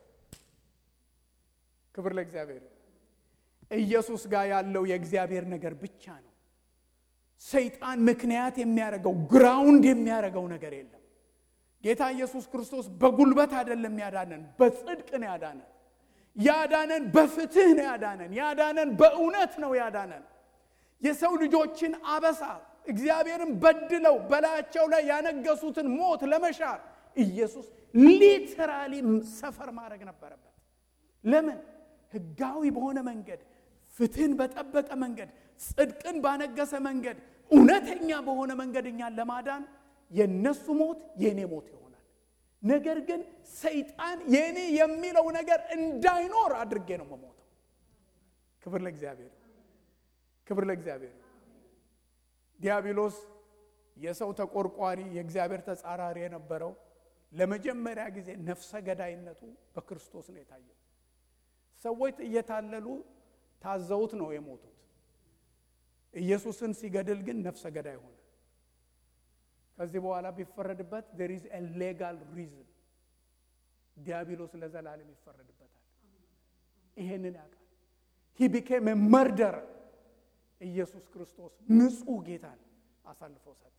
ክብር ለእግዚአብሔር ኢየሱስ ጋር ያለው የእግዚአብሔር ነገር ብቻ ነው ሰይጣን ምክንያት የሚያደርገው ግራውንድ የሚያደርገው ነገር የለም ጌታ ኢየሱስ ክርስቶስ በጉልበት አይደለም ያዳነን በጽድቅ ነው ያዳነን ያዳነን በፍትህ ነው ያዳነን ያዳነን በእውነት ነው ያዳነን የሰው ልጆችን አበሳ እግዚአብሔርን በድለው በላያቸው ላይ ያነገሱትን ሞት ለመሻር ኢየሱስ ሊትራሊ ሰፈር ማድረግ ነበረበት ለምን ህጋዊ በሆነ መንገድ ፍትህን በጠበቀ መንገድ ጽድቅን ባነገሰ መንገድ እውነተኛ በሆነ መንገድ እኛን ለማዳን የነሱ ሞት የእኔ ሞት ይሆናል ነገር ግን ሰይጣን የእኔ የሚለው ነገር እንዳይኖር አድርጌ ነው መሞተው ክብር ለእግዚአብሔር ክብር ለእግዚአብሔር ዲያብሎስ የሰው ተቆርቋሪ የእግዚአብሔር ተጻራሪ የነበረው ለመጀመሪያ ጊዜ ነፍሰ ገዳይነቱ በክርስቶስ ነው የታየው ሰዎች እየታለሉ ታዘውት ነው የሞቱት። ኢየሱስን ሲገድል ግን ነፍሰ ገዳይ ሆነ። ከዚህ በኋላ ቢፈረድበት there is a legal reason ዲያብሎስ ለዘላለም ይፈረድበታል። ይሄንን ያውቃል። he became a murderer ኢየሱስ ክርስቶስ ንጹሕ ጌታን አሳልፎ ሰጠ።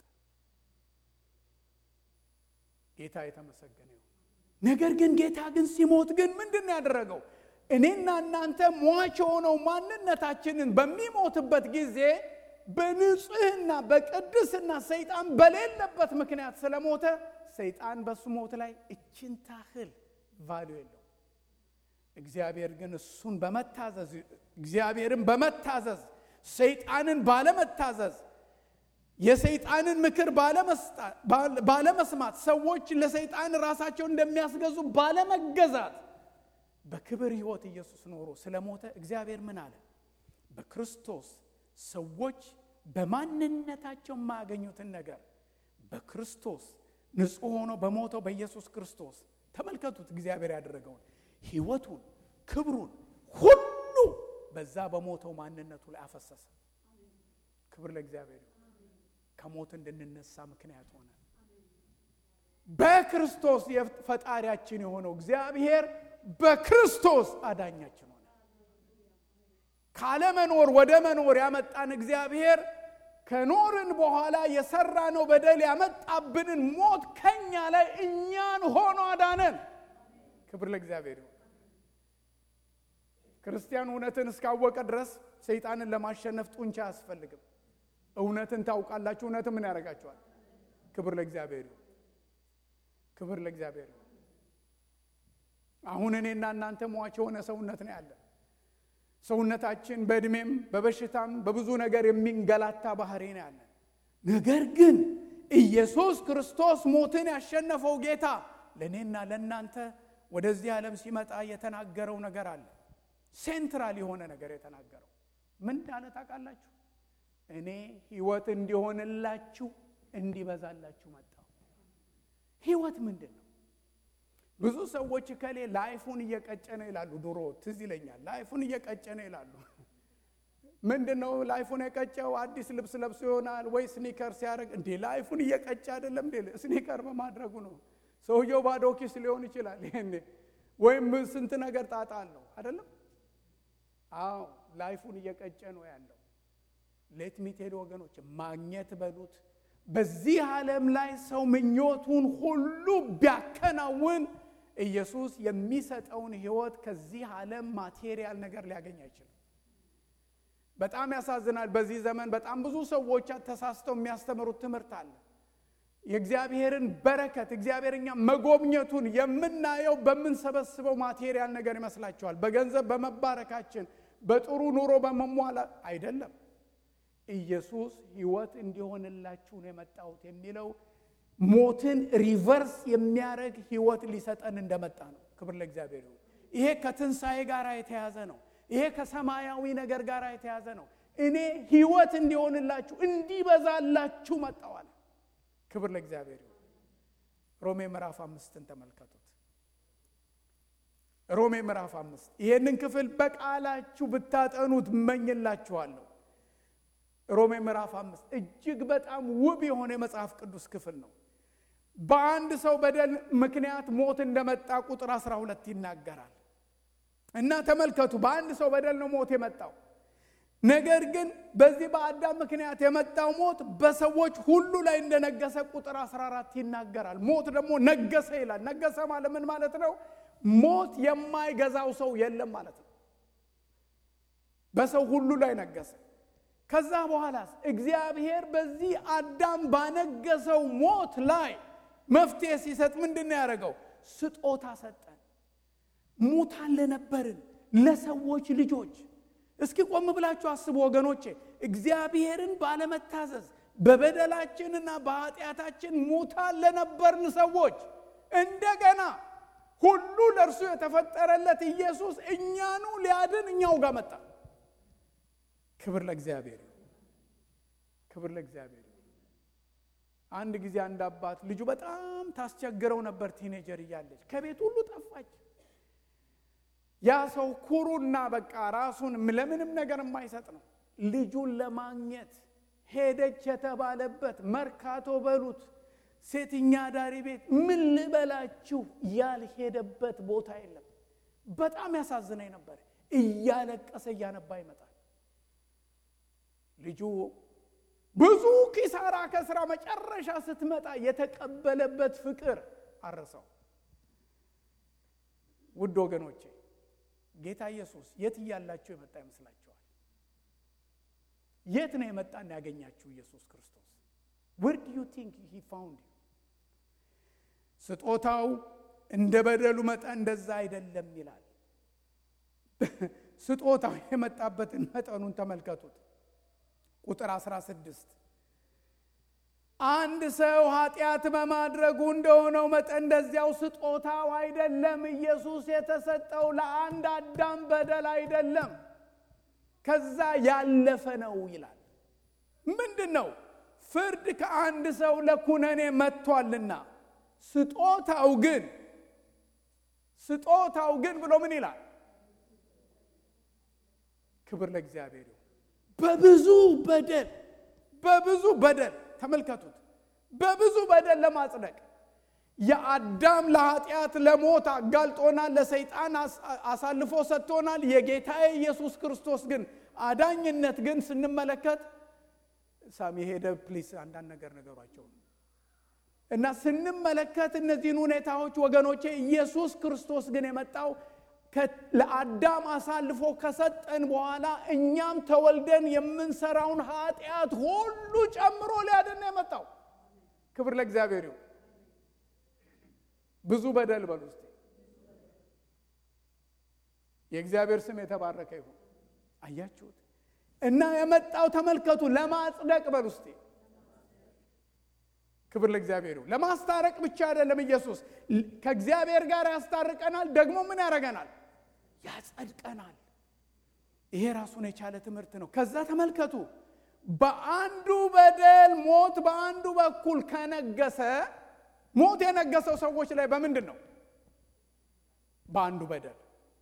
ጌታ የተመሰገነ ይሁን። ነገር ግን ጌታ ግን ሲሞት ግን ምንድን ነው ያደረገው? እኔና እናንተ ሟች የሆነው ማንነታችንን በሚሞትበት ጊዜ በንጽህና በቅድስና ሰይጣን በሌለበት ምክንያት ስለሞተ ሰይጣን በሱ ሞት ላይ እችን ታህል ቫሉ የለው። እግዚአብሔር ግን እሱን በመታዘዝ እግዚአብሔርን በመታዘዝ ሰይጣንን ባለመታዘዝ የሰይጣንን ምክር ባለመስማት ሰዎች ለሰይጣን ራሳቸውን እንደሚያስገዙ ባለመገዛት በክብር ሕይወት ኢየሱስ ኖሮ ስለሞተ እግዚአብሔር ምን አለ? በክርስቶስ ሰዎች በማንነታቸው የማያገኙትን ነገር በክርስቶስ ንጹሕ ሆኖ በሞተው በኢየሱስ ክርስቶስ ተመልከቱት። እግዚአብሔር ያደረገውን ሕይወቱን፣ ክብሩን ሁሉ በዛ በሞተው ማንነቱ ላይ አፈሰሰ። ክብር ለእግዚአብሔር ይሁን። ከሞት እንድንነሳ ምክንያት ሆነ። በክርስቶስ ፈጣሪያችን የሆነው እግዚአብሔር በክርስቶስ አዳኛችን ሆነ። ካለመኖር ወደ መኖር ያመጣን እግዚአብሔር ከኖርን በኋላ የሰራነው በደል ያመጣብንን ሞት ከኛ ላይ እኛን ሆኖ አዳነን። ክብር ለእግዚአብሔር ይሁን። ክርስቲያን እውነትን እስካወቀ ድረስ ሰይጣንን ለማሸነፍ ጡንቻ አያስፈልግም። እውነትን ታውቃላችሁ። እውነትን ምን ያደርጋችኋል? ክብር ለእግዚአብሔር ይሁን። ክብር ለእግዚአብሔር ይሁን። አሁን እኔና እናንተ ሟች የሆነ ሰውነት ነው ያለን። ሰውነታችን በእድሜም በበሽታም በብዙ ነገር የሚንገላታ ባህሪ ነው ያለን። ነገር ግን ኢየሱስ ክርስቶስ ሞትን ያሸነፈው ጌታ ለእኔና ለእናንተ ወደዚህ ዓለም ሲመጣ የተናገረው ነገር አለ። ሴንትራል የሆነ ነገር የተናገረው ምን እንዳለ ታውቃላችሁ? እኔ ሕይወት እንዲሆንላችሁ እንዲበዛላችሁ መጣሁ። ሕይወት ምንድን ነው? ብዙ ሰዎች ከሌ ላይፉን እየቀጨ ነው ይላሉ። ድሮ ትዝ ይለኛል። ላይፉን እየቀጨ ነው ይላሉ። ምንድን ነው ላይፉን የቀጨው? አዲስ ልብስ ለብሶ ይሆናል ወይ ስኒከር ሲያደርግ፣ እንዴ ላይፉን እየቀጨ አይደለም እንዴ? ስኒከር በማድረጉ ነው። ሰውየው ባዶ ኪስ ሊሆን ይችላል ይሄኔ፣ ወይም ስንት ነገር ጣጣ አለው አይደለም? አዎ ላይፉን እየቀጨ ነው ያለው። ሌት ሚቴድ ወገኖች ማግኘት በሉት በዚህ ዓለም ላይ ሰው ምኞቱን ሁሉ ቢያከናውን ኢየሱስ የሚሰጠውን ሕይወት ከዚህ ዓለም ማቴሪያል ነገር ሊያገኝ አይችልም። በጣም ያሳዝናል። በዚህ ዘመን በጣም ብዙ ሰዎች ተሳስተው የሚያስተምሩት ትምህርት አለ። የእግዚአብሔርን በረከት እግዚአብሔር እኛ መጎብኘቱን የምናየው በምንሰበስበው ማቴሪያል ነገር ይመስላቸዋል። በገንዘብ በመባረካችን፣ በጥሩ ኑሮ በመሟላት አይደለም። ኢየሱስ ሕይወት እንዲሆንላችሁ ነው የመጣሁት የሚለው ሞትን ሪቨርስ የሚያደርግ ሕይወት ሊሰጠን እንደመጣ ነው። ክብር ለእግዚአብሔር ይሁን። ይሄ ከትንሣኤ ጋር የተያዘ ነው። ይሄ ከሰማያዊ ነገር ጋር የተያዘ ነው። እኔ ሕይወት እንዲሆንላችሁ እንዲበዛላችሁ መጣዋል። ክብር ለእግዚአብሔር ይሁን። ሮሜ ምዕራፍ አምስትን ተመልከቱት። ሮሜ ምዕራፍ አምስት ይሄንን ክፍል በቃላችሁ ብታጠኑት እመኝላችኋለሁ። ሮሜ ምዕራፍ አምስት እጅግ በጣም ውብ የሆነ የመጽሐፍ ቅዱስ ክፍል ነው። በአንድ ሰው በደል ምክንያት ሞት እንደመጣ ቁጥር 12 ይናገራል። እና ተመልከቱ፣ በአንድ ሰው በደል ነው ሞት የመጣው። ነገር ግን በዚህ በአዳም ምክንያት የመጣው ሞት በሰዎች ሁሉ ላይ እንደነገሰ ቁጥር 14 ይናገራል። ሞት ደግሞ ነገሰ ይላል። ነገሰ ማለት ምን ማለት ነው? ሞት የማይገዛው ሰው የለም ማለት ነው። በሰው ሁሉ ላይ ነገሰ። ከዛ በኋላስ እግዚአብሔር በዚህ አዳም ባነገሰው ሞት ላይ መፍትሄ ሲሰጥ ምንድን ነው ያደረገው? ስጦታ ሰጠን። ሙታን ለነበርን ለሰዎች ልጆች። እስኪ ቆም ብላችሁ አስቡ ወገኖቼ። እግዚአብሔርን ባለመታዘዝ በበደላችንና በኃጢአታችን ሙታን ለነበርን ሰዎች እንደገና ሁሉ ለእርሱ የተፈጠረለት ኢየሱስ እኛኑ ሊያድን እኛው ጋር መጣ። ክብር ለእግዚአብሔር ክብር ለእግዚአብሔር። አንድ ጊዜ አንድ አባት ልጁ በጣም ታስቸግረው ነበር። ቲኔጀር እያለች ከቤት ሁሉ ጠፋች። ያ ሰው ኩሩና በቃ ራሱን ለምንም ነገር የማይሰጥ ነው። ልጁን ለማግኘት ሄደች የተባለበት መርካቶ በሉት ሴትኛ ዳሪ ቤት ምን ልበላችሁ ያልሄደበት ቦታ የለም። በጣም ያሳዝነኝ ነበር። እያለቀሰ እያነባ ይመጣል። ልጁ ብዙ ኪሳራ ከስራ መጨረሻ ስትመጣ የተቀበለበት ፍቅር አረሰው። ውድ ወገኖቼ ጌታ ኢየሱስ የት እያላችሁ የመጣ ይመስላችኋል? የት ነው የመጣን ያገኛችሁ ኢየሱስ ክርስቶስ? where do you think he found you? ስጦታው እንደ በደሉ መጠን እንደዛ አይደለም ይላል። ስጦታው የመጣበትን መጠኑን ተመልከቱት። ቁጥር 16 አንድ ሰው ኃጢአት በማድረጉ እንደሆነው መጠን እንደዚያው ስጦታው አይደለም። ኢየሱስ የተሰጠው ለአንድ አዳም በደል አይደለም፣ ከዛ ያለፈ ነው ይላል። ምንድን ነው? ፍርድ ከአንድ ሰው ለኩነኔ መጥቷልና ስጦታው ግን ስጦታው ግን ብሎ ምን ይላል? ክብር ለእግዚአብሔር ይሁን። በብዙ በደል በብዙ በደል ተመልከቱት። በብዙ በደል ለማጽደቅ የአዳም ለኃጢአት ለሞት አጋልጦናል፣ ለሰይጣን አሳልፎ ሰጥቶናል። የጌታዬ ኢየሱስ ክርስቶስ ግን አዳኝነት ግን ስንመለከት ሳሚ ሄደ ፕሊስ አንዳንድ ነገር ነገሯቸው እና ስንመለከት እነዚህን ሁኔታዎች ወገኖቼ ኢየሱስ ክርስቶስ ግን የመጣው ለአዳም አሳልፎ ከሰጠን በኋላ እኛም ተወልደን የምንሰራውን ኃጢአት ሁሉ ጨምሮ ሊያድን ነው የመጣው። ክብር ለእግዚአብሔር ይሁን። ብዙ በደል በሉ እስቲ። የእግዚአብሔር ስም የተባረከ ይሁን። አያችሁት? እና የመጣው ተመልከቱ፣ ለማጽደቅ በሉ እስቲ። ክብር ለእግዚአብሔር ይሁን። ለማስታረቅ ብቻ አይደለም። ኢየሱስ ከእግዚአብሔር ጋር ያስታርቀናል፣ ደግሞ ምን ያደርገናል? ያጸድቀናል። ይሄ ራሱን የቻለ ትምህርት ነው። ከዛ ተመልከቱ፣ በአንዱ በደል ሞት በአንዱ በኩል ከነገሰ ሞት የነገሰው ሰዎች ላይ በምንድን ነው? በአንዱ በደል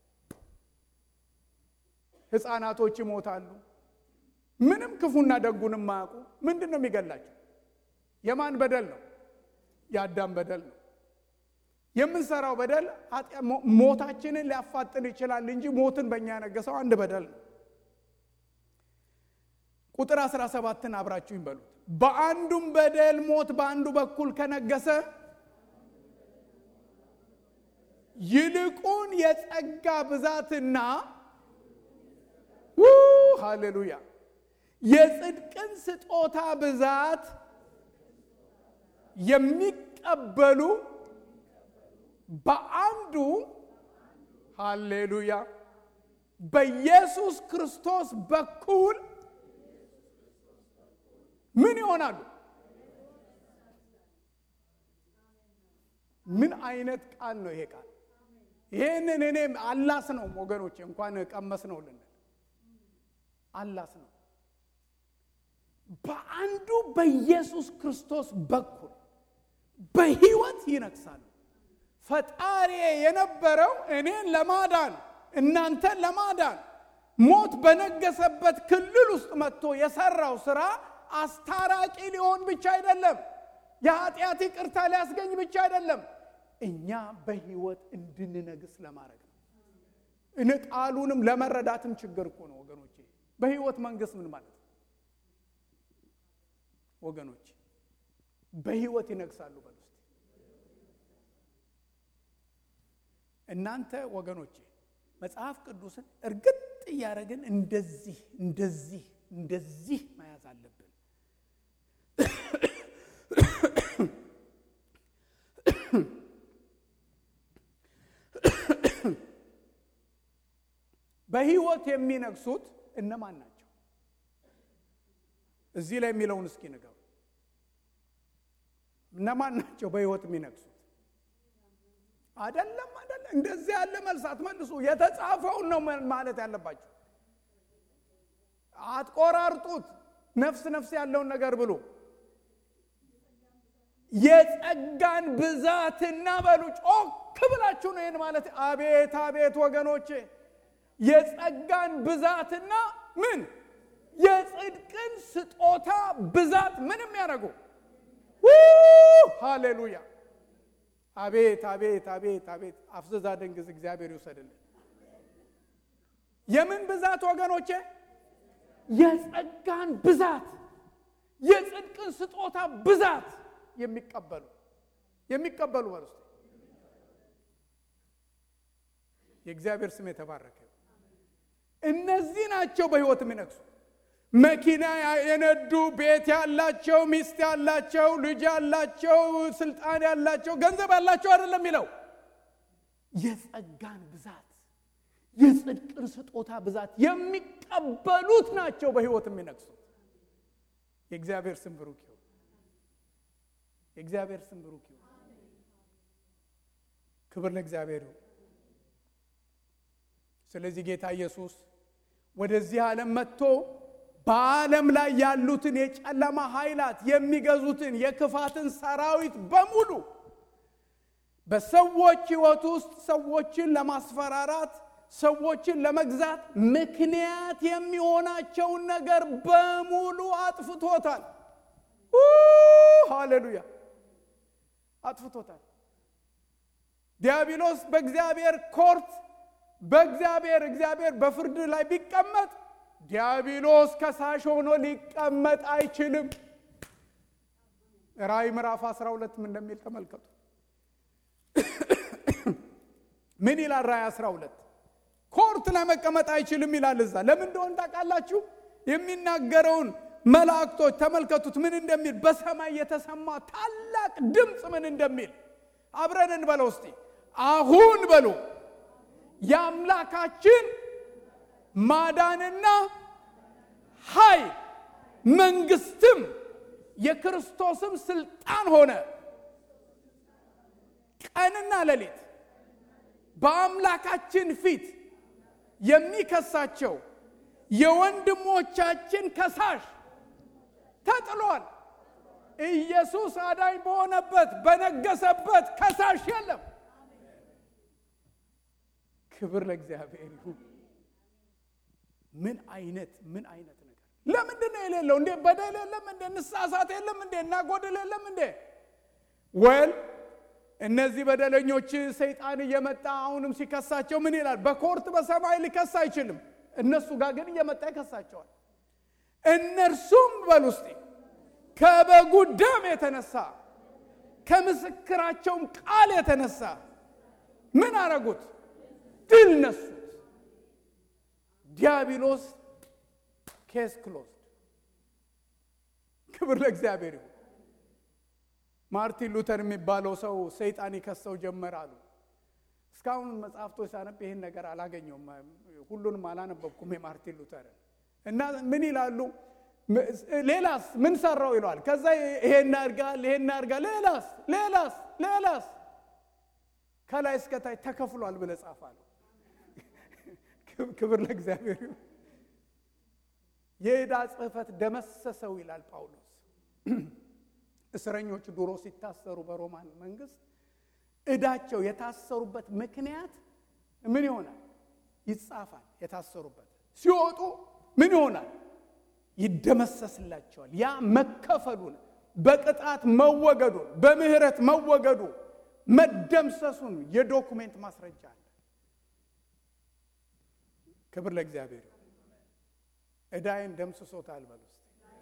ሕፃናቶች ይሞታሉ። ምንም ክፉና ደጉን የማያውቁ ምንድን ነው የሚገላቸው? የማን በደል ነው? የአዳም በደል ነው። የምንሰራው በደል ሞታችንን ሊያፋጥን ይችላል እንጂ ሞትን በእኛ ያነገሰው አንድ በደል ነው። ቁጥር 17ን አብራችሁ ይበሉት። በአንዱም በደል ሞት በአንዱ በኩል ከነገሰ ይልቁን የጸጋ ብዛትና ሃሌሉያ የጽድቅን ስጦታ ብዛት የሚቀበሉ በአንዱ ሃሌሉያ በኢየሱስ ክርስቶስ በኩል ምን ይሆናሉ? ምን አይነት ቃል ነው ይሄ ቃል? ይህንን እኔም አላስ ነው ወገኖች፣ እንኳን ቀመስ ነው ልንል አላስ ነው። በአንዱ በኢየሱስ ክርስቶስ በኩል በሕይወት ይነግሳሉ። ፈጣሪ የነበረው እኔን ለማዳን እናንተን ለማዳን ሞት በነገሰበት ክልል ውስጥ መጥቶ የሰራው ስራ አስታራቂ ሊሆን ብቻ አይደለም፣ የኃጢአት ይቅርታ ሊያስገኝ ብቻ አይደለም፣ እኛ በሕይወት እንድንነግስ ለማድረግ ነው። እኔ ቃሉንም ለመረዳትም ችግር እኮ ነው ወገኖቼ። በሕይወት መንግስት ምን ማለት ነው ወገኖች? በሕይወት ይነግሳሉ በሉ እስቲ እናንተ ወገኖቼ መጽሐፍ ቅዱስን እርግጥ እያደረግን እንደዚህ እንደዚህ እንደዚህ መያዝ አለብን። በሕይወት የሚነግሱት እነማን ናቸው? እዚህ ላይ የሚለውን እስኪ ንገሩ። እነማን ናቸው በሕይወት የሚነግሱት? አይደለም አይደለም፣ እንደዚህ ያለ መልስ አትመልሱ። የተጻፈውን ነው ማለት ያለባቸው። አትቆራርጡት። ነፍስ ነፍስ ያለውን ነገር ብሉ። የጸጋን ብዛትና በሉ ጮክ ጮክ ብላችሁ ነው ይህን ማለት። አቤት አቤት ወገኖቼ የጸጋን ብዛትና ምን የጽድቅን ስጦታ ብዛት ምንም ያደረጉ ሃሌሉያ! አቤት አቤት አቤት አቤት! አፍዝዛ ደንግዝ እግዚአብሔር ይውሰድልን። የምን ብዛት ወገኖቼ? የጸጋን ብዛት የጽድቅን ስጦታ ብዛት የሚቀበሉ የሚቀበሉ ማለት የእግዚአብሔር ስም የተባረከ እነዚህ ናቸው በሕይወት የሚነግሱ መኪና የነዱ ቤት ያላቸው ሚስት ያላቸው ልጅ ያላቸው ስልጣን ያላቸው ገንዘብ ያላቸው አይደለም የሚለው የጸጋን ብዛት የጽድቅን ስጦታ ብዛት የሚቀበሉት ናቸው በሕይወት የሚነግሱት። የእግዚአብሔር ስም ብሩክ ይሁን። የእግዚአብሔር ስም ብሩክ ይሁን። ክብር ለእግዚአብሔር ይሁን። ስለዚህ ጌታ ኢየሱስ ወደዚህ ዓለም መጥቶ በዓለም ላይ ያሉትን የጨለማ ኃይላት የሚገዙትን የክፋትን ሰራዊት በሙሉ በሰዎች ሕይወት ውስጥ ሰዎችን ለማስፈራራት ሰዎችን ለመግዛት ምክንያት የሚሆናቸውን ነገር በሙሉ አጥፍቶታል። ሃሌሉያ! አጥፍቶታል። ዲያብሎስ በእግዚአብሔር ኮርት በእግዚአብሔር እግዚአብሔር በፍርድ ላይ ቢቀመጥ ዲያብሎስ ከሳሽ ሆኖ ሊቀመጥ አይችልም። ራእይ ምዕራፍ 12 ምን እንደሚል ተመልከቱ። ምን ይላል ራእይ 12? ኮርት ላይ መቀመጥ አይችልም ይላል እዛ። ለምን እንደሆነ ታውቃላችሁ? የሚናገረውን መላእክቶች ተመልከቱት ምን እንደሚል በሰማይ የተሰማ ታላቅ ድምፅ ምን እንደሚል አብረን እንበለው እስቲ። አሁን በሉ የአምላካችን ማዳንና ኃይል መንግስትም የክርስቶስም ስልጣን ሆነ። ቀንና ሌሊት በአምላካችን ፊት የሚከሳቸው የወንድሞቻችን ከሳሽ ተጥሏል። ኢየሱስ አዳኝ በሆነበት በነገሰበት ከሳሽ የለም። ክብር ለእግዚአብሔር ይሁን። ምን አይነት ምን አይነት ነገር! ለምንድን ነው የሌለው? እንዴ በደል የለም እንዴ? ንሳሳት የለም እንዴ? እናጎድል የለም እንዴ? ወል እነዚህ በደለኞች ሰይጣን እየመጣ አሁንም ሲከሳቸው ምን ይላል? በኮርት በሰማይ ሊከስ አይችልም። እነሱ ጋር ግን እየመጣ ይከሳቸዋል። እነርሱም በል ውስጤ ከበጉ ደም የተነሳ ከምስክራቸውም ቃል የተነሳ ምን አረጉት? ድል ነሱት። ዲያብሎስ ኬስ ክሎዝድ። ክብር ለእግዚአብሔር ይሁን። ማርቲን ሉተር የሚባለው ሰው ሰይጣን ይከሰው ጀመር አሉ። እስካሁን መጽሐፍቶች ሳነብ ይህን ነገር አላገኘውም። ሁሉንም አላነበብኩም የማርቲን ሉተርን እና ምን ይላሉ? ሌላስ ምን ሰራው ይለዋል። ከዛ ይሄን አድርጋል፣ ይሄን አድርጋል፣ ሌላስ ሌላስ ሌላስ ከላይ እስከታች ተከፍሏል ብለህ ጻፍ አለው። ክብር ለእግዚአብሔር ይሁን። የዕዳ ጽሕፈት ደመሰሰው ይላል ጳውሎስ። እስረኞች ድሮ ሲታሰሩ በሮማን መንግስት ዕዳቸው የታሰሩበት ምክንያት ምን ይሆናል? ይጻፋል። የታሰሩበት ሲወጡ ምን ይሆናል? ይደመሰስላቸዋል። ያ መከፈሉን፣ በቅጣት መወገዱን፣ በምህረት መወገዱ መደምሰሱን የዶኩሜንት ማስረጃ አለ። ክብር ለእግዚአብሔር። ዕዳይን ደምስሶታል በል ውስጥ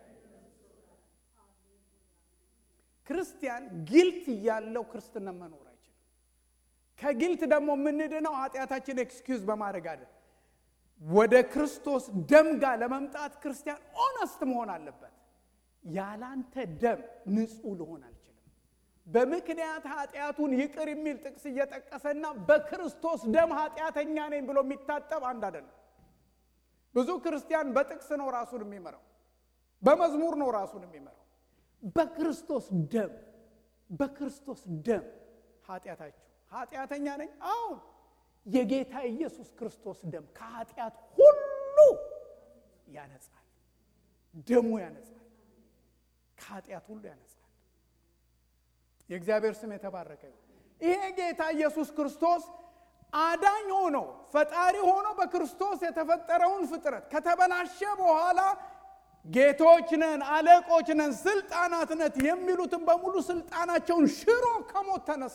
ክርስቲያን ጊልት እያለው ክርስትና መኖር አይችልም። ከጊልት ደግሞ የምንድነው ኃጢአታችን ኤክስኪውዝ በማድረግ አለ። ወደ ክርስቶስ ደም ጋር ለመምጣት ክርስቲያን ኦነስት መሆን አለበት። ያላንተ ደም ንጹሕ ልሆን አልችልም። በምክንያት ኃጢአቱን ይቅር የሚል ጥቅስ እየጠቀሰና በክርስቶስ ደም ኃጢአተኛ ነኝ ብሎ የሚታጠብ አንድ አይደለም። ብዙ ክርስቲያን በጥቅስ ነው ራሱን የሚመራው፣ በመዝሙር ነው ራሱን የሚመራው። በክርስቶስ ደም በክርስቶስ ደም ኃጢአታችሁ ኃጢአተኛ ነኝ። አሁን የጌታ ኢየሱስ ክርስቶስ ደም ከኃጢአት ሁሉ ያነጻል። ደሙ ያነጻል፣ ከኃጢአት ሁሉ ያነጻል። የእግዚአብሔር ስም የተባረከ ይሄ ጌታ ኢየሱስ ክርስቶስ አዳኝ ሆኖ ፈጣሪ ሆኖ በክርስቶስ የተፈጠረውን ፍጥረት ከተበላሸ በኋላ ጌቶች ነን፣ አለቆች ነን፣ ስልጣናት ነት የሚሉትን በሙሉ ስልጣናቸውን ሽሮ ከሞት ተነሳ።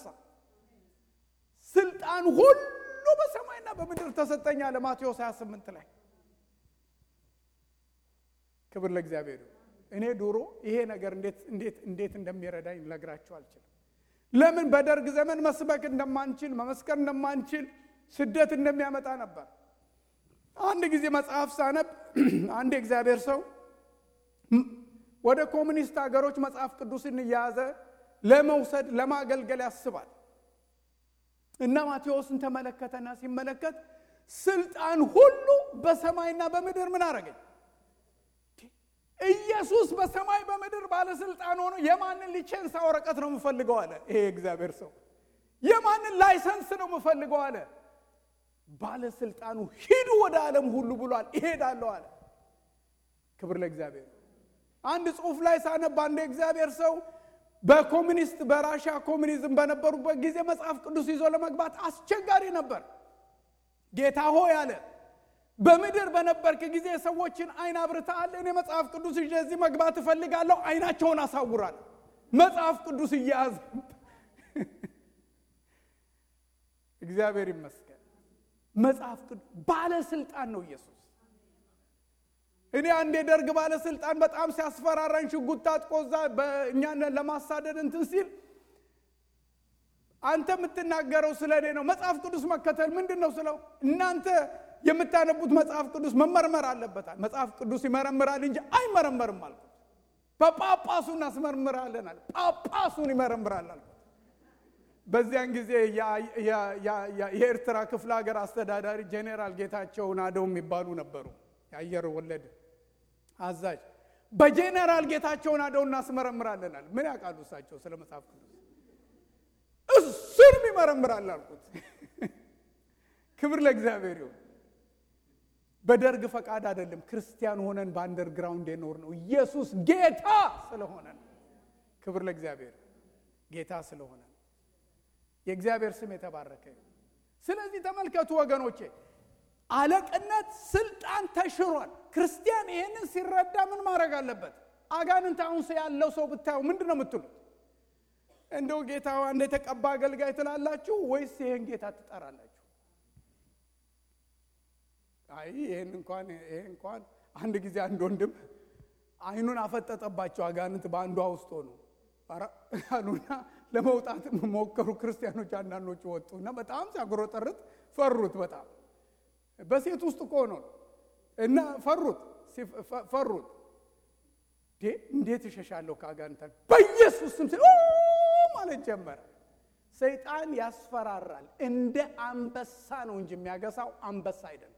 ስልጣን ሁሉ በሰማይና በምድር ተሰጠኝ አለ ማቴዎስ 28 ላይ። ክብር ለእግዚአብሔር። እኔ ድሮ ይሄ ነገር እንዴት እንዴት እንዴት እንደሚረዳኝ ልነግራችሁ አልችልም። ለምን በደርግ ዘመን መስበክ እንደማንችል መመስከር እንደማንችል ስደት እንደሚያመጣ ነበር። አንድ ጊዜ መጽሐፍ ሳነብ አንድ የእግዚአብሔር ሰው ወደ ኮሚኒስት ሀገሮች መጽሐፍ ቅዱስን እየያዘ ለመውሰድ ለማገልገል ያስባል እና ማቴዎስን ተመለከተና ሲመለከት ስልጣን ሁሉ በሰማይና በምድር ምን አረገኝ? ኢየሱስ በሰማይ በምድር ባለስልጣን ሆኖ የማንን ሊቼንሳ ወረቀት ነው የምፈልገው አለ። ይሄ እግዚአብሔር ሰው የማንን ላይሰንስ ነው የምፈልገው አለ። ባለስልጣኑ ሂዱ ወደ ዓለም ሁሉ ብሏል፣ ይሄዳለሁ አለ። ክብር ለእግዚአብሔር። አንድ ጽሑፍ ላይ ሳነብ አንድ የእግዚአብሔር ሰው በኮሚኒስት በራሻ ኮሚኒዝም በነበሩበት ጊዜ መጽሐፍ ቅዱስ ይዞ ለመግባት አስቸጋሪ ነበር። ጌታ ሆይ አለ በምድር በነበርክ ጊዜ ሰዎችን አይን አብርተሃል። እኔ መጽሐፍ ቅዱስ ይዤ እዚህ መግባት እፈልጋለሁ። አይናቸውን አሳውራል። መጽሐፍ ቅዱስ እያያዝ እግዚአብሔር ይመስገን። መጽሐፍ ቅዱስ ባለስልጣን ነው ኢየሱስ። እኔ አንድ የደርግ ባለስልጣን በጣም ሲያስፈራራኝ ሽጉጥ ታጥቆ እዛ እኛን ለማሳደድ እንትን ሲል አንተ የምትናገረው ስለ እኔ ነው። መጽሐፍ ቅዱስ መከተል ምንድን ነው ስለው እናንተ የምታነቡት መጽሐፍ ቅዱስ መመርመር አለበታል። መጽሐፍ ቅዱስ ይመረምራል እንጂ አይመረመርም አልኩት። በጳጳሱ እናስመርምራለን አለ። ጳጳሱን ይመረምራል አልኩት። በዚያን ጊዜ የኤርትራ ክፍለ ሀገር አስተዳዳሪ ጄኔራል ጌታቸው ናደው የሚባሉ ነበሩ። የአየር ወለድ አዛዥ። በጄኔራል ጌታቸው ናደው እናስመረምራለን አለ። ምን ያውቃሉ እሳቸው ስለ መጽሐፍ ቅዱስ? እሱንም ይመረምራል አልኩት። ክብር ለእግዚአብሔር ይሁን። በደርግ ፈቃድ አይደለም፣ ክርስቲያን ሆነን በአንደርግራውንድ የኖር ነው። ኢየሱስ ጌታ ስለሆነ ነው። ክብር ለእግዚአብሔር ጌታ ስለሆነ ነው። የእግዚአብሔር ስም የተባረከ ይሁን። ስለዚህ ተመልከቱ ወገኖቼ፣ አለቅነት ስልጣን ተሽሯል። ክርስቲያን ይህንን ሲረዳ ምን ማድረግ አለበት? አጋንንት አሁን ያለው ሰው ብታየው ምንድን ነው የምትሉት? እንደው ጌታ አንድ የተቀባ አገልጋይ ትላላችሁ ወይስ ይህን ጌታ ትጠራላችሁ? አይ ይህን እንኳን ይሄ እንኳን አንድ ጊዜ አንድ ወንድም አይኑን አፈጠጠባቸው አጋንንት በአንዷ ውስጥ ሆኑ አሉና ለመውጣት ሞከሩ። ክርስቲያኖች አንዳንዶቹ ወጡ እና በጣም ሲያጉረጠርጥ ፈሩት። በጣም በሴት ውስጥ እኮ ነው እና ፈሩት ፈሩት። እንዴት እሸሻለሁ ከአጋንንት በኢየሱስ ስም ሲል ማለት ጀመረ። ሰይጣን ያስፈራራል። እንደ አንበሳ ነው እንጂ የሚያገሳው አንበሳ አይደለም።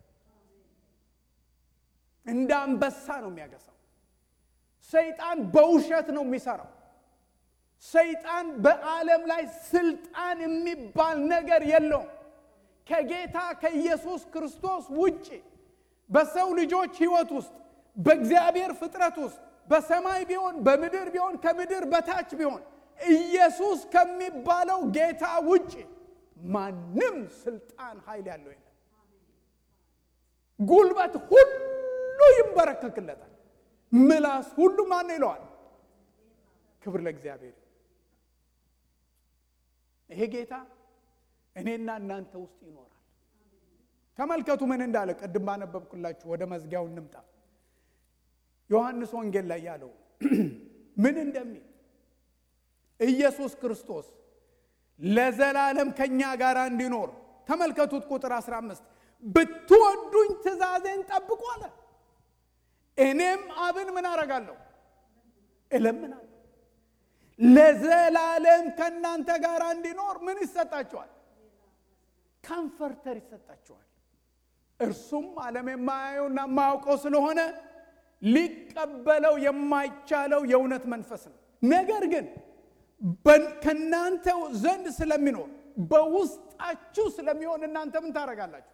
እንደ አንበሳ ነው የሚያገሳው። ሰይጣን በውሸት ነው የሚሰራው። ሰይጣን በዓለም ላይ ስልጣን የሚባል ነገር የለውም። ከጌታ ከኢየሱስ ክርስቶስ ውጭ በሰው ልጆች ሕይወት ውስጥ በእግዚአብሔር ፍጥረት ውስጥ በሰማይ ቢሆን በምድር ቢሆን ከምድር በታች ቢሆን ኢየሱስ ከሚባለው ጌታ ውጭ ማንም ስልጣን ኃይል ያለው የለም። ጉልበት ሁሉ ይንበረከክለታል። ምላስ ሁሉ ማን ይለዋል? ክብር ለእግዚአብሔር። ይሄ ጌታ እኔና እናንተ ውስጥ ይኖራል። ተመልከቱ ምን እንዳለ ቅድም ባነበብኩላችሁ። ወደ መዝጊያው እንምጣ። ዮሐንስ ወንጌል ላይ ያለው ምን እንደሚል ኢየሱስ ክርስቶስ ለዘላለም ከኛ ጋር እንዲኖር ተመልከቱት። ቁጥር 15 ብትወዱኝ ትእዛዜን ጠብቁ አለ። እኔም አብን ምን አረጋለሁ? እለምናለሁ። ለዘላለም ከእናንተ ጋር እንዲኖር ምን ይሰጣቸዋል? ካምፈርተር ይሰጣቸዋል። እርሱም ዓለም የማያየውና የማያውቀው ስለሆነ ሊቀበለው የማይቻለው የእውነት መንፈስ ነው። ነገር ግን ከእናንተ ዘንድ ስለሚኖር በውስጣችሁ ስለሚሆን እናንተ ምን ታደርጋላችሁ?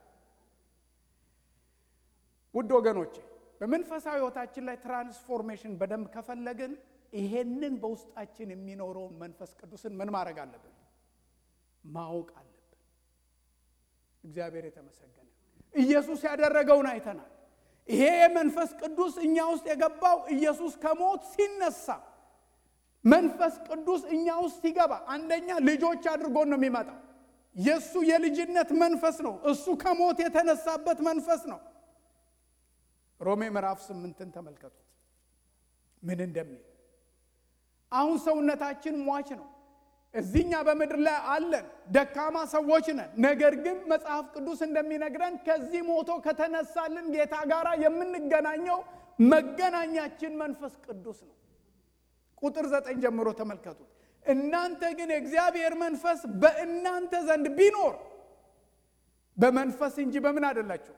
ውድ ወገኖቼ በመንፈሳዊ ሕይወታችን ላይ ትራንስፎርሜሽን በደንብ ከፈለግን ይሄንን በውስጣችን የሚኖረውን መንፈስ ቅዱስን ምን ማድረግ አለብን? ማወቅ አለብን። እግዚአብሔር የተመሰገነ። ኢየሱስ ያደረገውን አይተናል። ይሄ የመንፈስ ቅዱስ እኛ ውስጥ የገባው ኢየሱስ ከሞት ሲነሳ መንፈስ ቅዱስ እኛ ውስጥ ሲገባ አንደኛ ልጆች አድርጎን ነው የሚመጣው። የእሱ የልጅነት መንፈስ ነው። እሱ ከሞት የተነሳበት መንፈስ ነው። ሮሜ ምዕራፍ ስምንትን ተመልከቱት ምን እንደሚል። አሁን ሰውነታችን ሟች ነው። እዚኛ በምድር ላይ አለን፣ ደካማ ሰዎች ነን። ነገር ግን መጽሐፍ ቅዱስ እንደሚነግረን ከዚህ ሞቶ ከተነሳልን ጌታ ጋር የምንገናኘው መገናኛችን መንፈስ ቅዱስ ነው። ቁጥር ዘጠኝ ጀምሮ ተመልከቱት። እናንተ ግን የእግዚአብሔር መንፈስ በእናንተ ዘንድ ቢኖር በመንፈስ እንጂ በምን አይደላችሁ።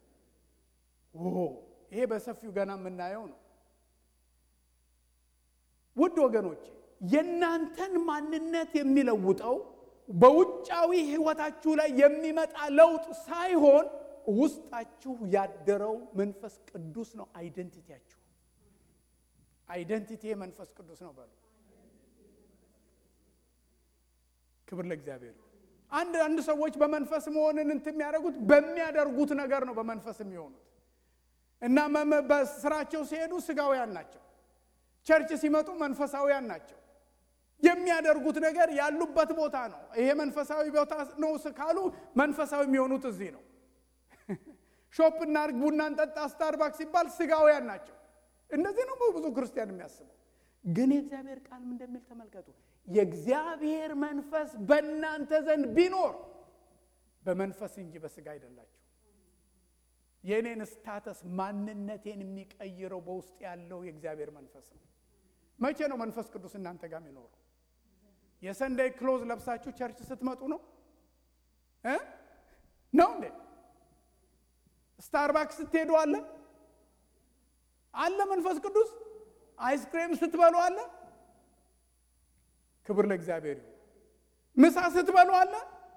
ይሄ በሰፊው ገና የምናየው ነው። ውድ ወገኖቼ የእናንተን ማንነት የሚለውጠው በውጫዊ ሕይወታችሁ ላይ የሚመጣ ለውጥ ሳይሆን ውስጣችሁ ያደረው መንፈስ ቅዱስ ነው። አይደንቲቲያችሁ አይደንቲቲ መንፈስ ቅዱስ ነው በሉ። ክብር ለእግዚአብሔር። አንድ አንድ ሰዎች በመንፈስ መሆንን እንትን የሚያደርጉት በሚያደርጉት ነገር ነው በመንፈስ የሚሆኑት እና በስራቸው ሲሄዱ ስጋውያን ናቸው። ቸርች ሲመጡ መንፈሳውያን ናቸው። የሚያደርጉት ነገር ያሉበት ቦታ ነው። ይሄ መንፈሳዊ ቦታ ነው ካሉ መንፈሳዊ የሚሆኑት እዚህ ነው። ሾፕ እናድርግ፣ ቡና እንጠጣ፣ ስታርባክስ ሲባል ስጋውያን ናቸው። እንደዚህ ነው ብዙ ክርስቲያን የሚያስበው። ግን የእግዚአብሔር ቃል ምን እንደሚል ተመልከቱ። የእግዚአብሔር መንፈስ በእናንተ ዘንድ ቢኖር በመንፈስ እንጂ በስጋ አይደላችሁ። የእኔን ስታተስ ማንነቴን የሚቀይረው በውስጥ ያለው የእግዚአብሔር መንፈስ ነው። መቼ ነው መንፈስ ቅዱስ እናንተ ጋር የሚኖረው? የሰንደይ ክሎዝ ለብሳችሁ ቸርች ስትመጡ ነው እ ነው እንዴ? ስታርባክስ ስትሄዱ አለ አለ መንፈስ ቅዱስ። አይስክሬም ስትበሉ አለ። ክብር ለእግዚአብሔር ይሁን። ምሳ ስትበሉ አለ።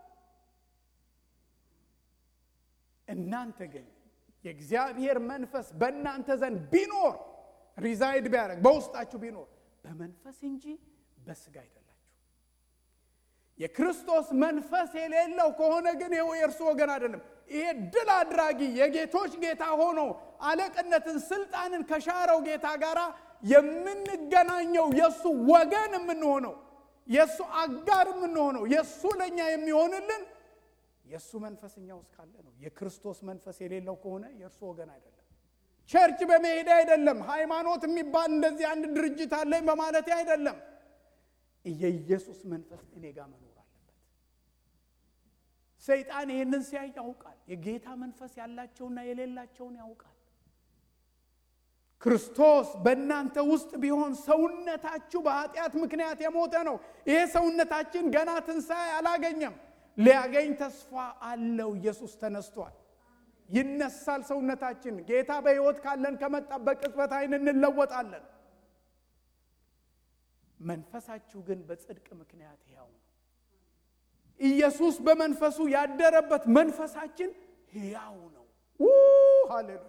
እናንተ ግን የእግዚአብሔር መንፈስ በእናንተ ዘንድ ቢኖር ሪዛይድ ቢያደርግ በውስጣችሁ ቢኖር በመንፈስ እንጂ በስጋ አይደላችሁ። የክርስቶስ መንፈስ የሌለው ከሆነ ግን ይኸው የእርሱ ወገን አይደለም። ይሄ ድል አድራጊ የጌቶች ጌታ ሆኖ አለቅነትን፣ ስልጣንን ከሻረው ጌታ ጋር የምንገናኘው የእሱ ወገን የምንሆነው የእሱ አጋር የምንሆነው የእሱ ለእኛ የሚሆንልን የእሱ መንፈስ እኛ ውስጥ ካለ ነው። የክርስቶስ መንፈስ የሌለው ከሆነ የእርሱ ወገን አይደለም። ቸርች በመሄድ አይደለም። ሃይማኖት የሚባል እንደዚህ አንድ ድርጅት አለኝ በማለት አይደለም። የኢየሱስ መንፈስ እኔ ጋር መኖር አለበት። ሰይጣን ይህንን ሲያይ ያውቃል። የጌታ መንፈስ ያላቸውና የሌላቸውን ያውቃል። ክርስቶስ በእናንተ ውስጥ ቢሆን ሰውነታችሁ በኃጢአት ምክንያት የሞተ ነው። ይሄ ሰውነታችን ገና ትንሣኤ አላገኘም። ሊያገኝ ተስፋ አለው። ኢየሱስ ተነስቷል። ይነሳል ሰውነታችን። ጌታ በሕይወት ካለን ከመጣ በቅጽበት ዓይን እንለወጣለን። መንፈሳችሁ ግን በጽድቅ ምክንያት ሕያው ነው። ኢየሱስ በመንፈሱ ያደረበት መንፈሳችን ሕያው ነው። ሃሌሉያ!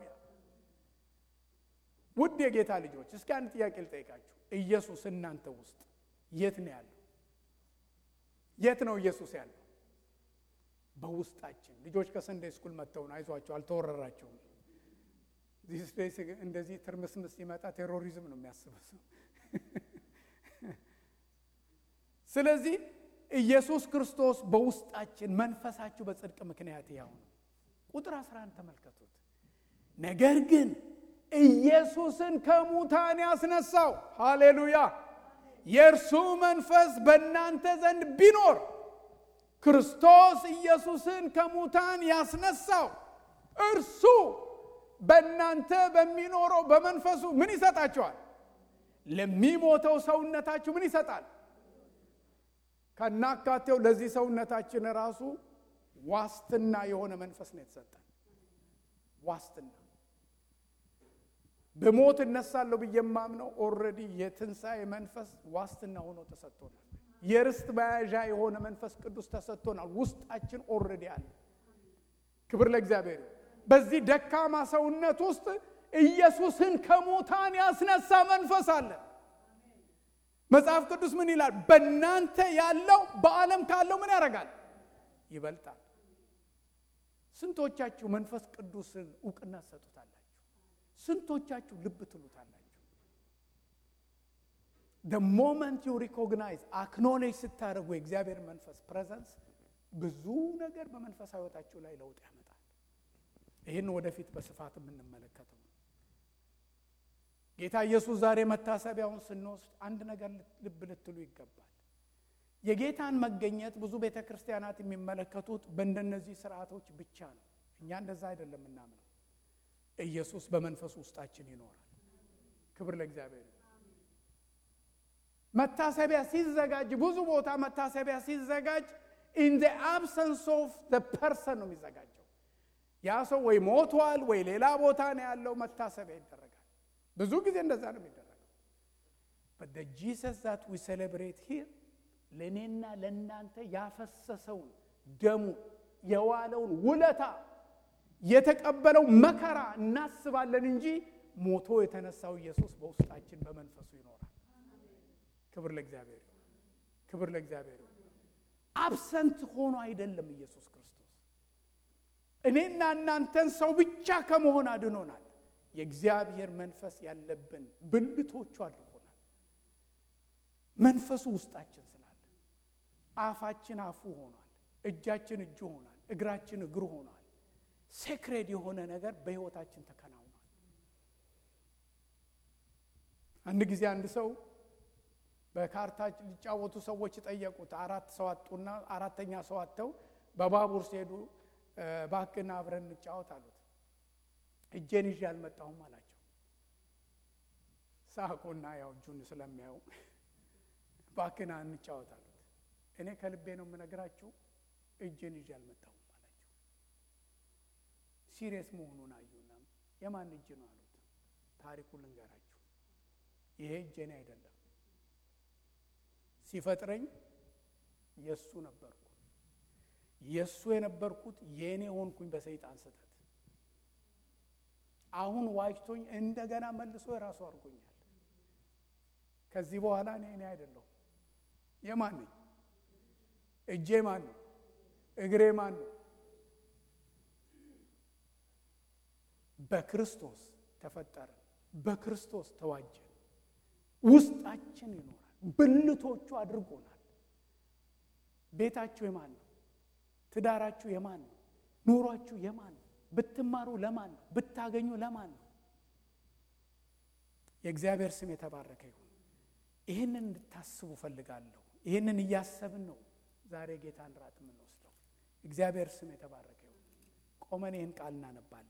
ውድ የጌታ ልጆች እስኪ አንድ ጥያቄ ልጠይቃችሁ። ኢየሱስ እናንተ ውስጥ የት ነው ያለው? የት ነው ኢየሱስ ያለው? በውስጣችን ልጆች ከሰንደይ ስኩል መጥተው ነው። አይዟቸው፣ አልተወረራቸውም። እንደዚህ ትርምስምስ ሲመጣ ቴሮሪዝም ነው የሚያስበው ሰው። ስለዚህ ኢየሱስ ክርስቶስ በውስጣችን መንፈሳችሁ በጽድቅ ምክንያት ያው ነው። ቁጥር 11 ተመልከቱት። ነገር ግን ኢየሱስን ከሙታን ያስነሳው ሃሌሉያ፣ የእርሱ መንፈስ በእናንተ ዘንድ ቢኖር ክርስቶስ ኢየሱስን ከሙታን ያስነሳው እርሱ በእናንተ በሚኖረው በመንፈሱ ምን ይሰጣቸዋል? ለሚሞተው ሰውነታችሁ ምን ይሰጣል? ከናካቴው ለዚህ ሰውነታችን ራሱ ዋስትና የሆነ መንፈስ ነው የተሰጠን። ዋስትና በሞት እነሳለሁ ብዬ የማምነው ኦልሬዲ የትንሣኤ መንፈስ ዋስትና ሆኖ ተሰጥቶናል። የርስት መያዣ የሆነ መንፈስ ቅዱስ ተሰጥቶናል። ውስጣችን ኦልሬዲ አለ። ክብር ለእግዚአብሔር። በዚህ ደካማ ሰውነት ውስጥ ኢየሱስን ከሙታን ያስነሳ መንፈስ አለ። መጽሐፍ ቅዱስ ምን ይላል? በእናንተ ያለው በዓለም ካለው ምን ያደርጋል? ይበልጣል። ስንቶቻችሁ መንፈስ ቅዱስን እውቅና ትሰጡታላችሁ? ስንቶቻችሁ ልብ ትሉታላችሁ? the moment you recognize አክኖሌጅ ስታደርጉ የእግዚአብሔር መንፈስ ፕሬዘንስ ብዙ ነገር በመንፈሳዊ ሕይወታችሁ ላይ ለውጥ ያመጣል። ይህን ወደፊት በስፋት የምንመለከተው ነው። ጌታ ኢየሱስ ዛሬ መታሰቢያውን ስንወስድ አንድ ነገር ልብ ልትሉ ይገባል። የጌታን መገኘት ብዙ ቤተ ክርስቲያናት የሚመለከቱት በእንደነዚህ ስርዓቶች ብቻ ነው። እኛ እንደዛ አይደለም የምናምነው። ኢየሱስ በመንፈሱ ውስጣችን ይኖራል። ክብር ለእግዚአብሔር። መታሰቢያ ሲዘጋጅ ብዙ ቦታ መታሰቢያ ሲዘጋጅ ኢን ዘ አብሰንስ ኦፍ ዘ ፐርሰን ነው የሚዘጋጀው። ያ ሰው ወይ ሞቷል ወይ ሌላ ቦታ ነው ያለው፣ መታሰቢያ ይደረጋል። ብዙ ጊዜ እንደዛ ነው የሚደረገው። በት ዘ ጂሰስ ዛት ዊ ሴሌብሬት ሂር ለእኔና ለእናንተ ያፈሰሰውን ደሙ የዋለውን ውለታ የተቀበለው መከራ እናስባለን እንጂ ሞቶ የተነሳው ኢየሱስ በውስጣችን በመንፈሱ ይኖራል። ክብር ለእግዚአብሔር፣ ክብር ለእግዚአብሔር። አብሰንት ሆኖ አይደለም ኢየሱስ ክርስቶስ እኔና እናንተን ሰው ብቻ ከመሆን አድኖናል። የእግዚአብሔር መንፈስ ያለብን ብልቶቹ አድርጎናል። መንፈሱ ውስጣችን ስላለ አፋችን አፉ ሆኗል፣ እጃችን እጁ ሆኗል፣ እግራችን እግሩ ሆኗል። ሴክሬድ የሆነ ነገር በሕይወታችን ተከናውኗል። አንድ ጊዜ አንድ ሰው በካርታ ሊጫወቱ ሰዎች ጠየቁት። አራት ሰው አጡና አራተኛ ሰው አጥተው በባቡር ሲሄዱ እባክህን አብረን እንጫወት አሉት። እጄን ይዤ አልመጣሁም አላቸው። ሳቁና ያው እጁን ስለሚያዩ እባክህን እንጫወት አሉት። እኔ ከልቤ ነው የምነግራችሁ እጄን ይዤ አልመጣሁም አላቸው። ሲሪየስ መሆኑን አዩና የማን እጅ ነው አሉት። ታሪኩ ልንገራችሁ፣ ይሄ እጄኔ አይደለም ሲፈጥረኝ የእሱ ነበርኩ። የእሱ የነበርኩት የእኔ ሆንኩኝ በሰይጣን ስህተት። አሁን ዋጅቶኝ እንደገና መልሶ የራሱ አድርጎኛል። ከዚህ በኋላ እኔ እኔ አይደለሁም። የማን ነኝ? እጄ ማን ነው? እግሬ ማን ነው? በክርስቶስ ተፈጠረን፣ በክርስቶስ ተዋጀን፣ ውስጣችን ይኖራል። ብልቶቹ አድርጎናል። ቤታችሁ የማን ነው? ትዳራችሁ የማን ነው? ኑሯችሁ የማን ነው? ብትማሩ ለማን ነው? ብታገኙ ለማን ነው? የእግዚአብሔር ስም የተባረከ ይሁን። ይህንን እንድታስቡ ፈልጋለሁ። ይህንን እያሰብን ነው ዛሬ ጌታን ራት የምንወስደው። እግዚአብሔር ስም የተባረከ ይሁን። ቆመን ይህን ቃል እናነባለን።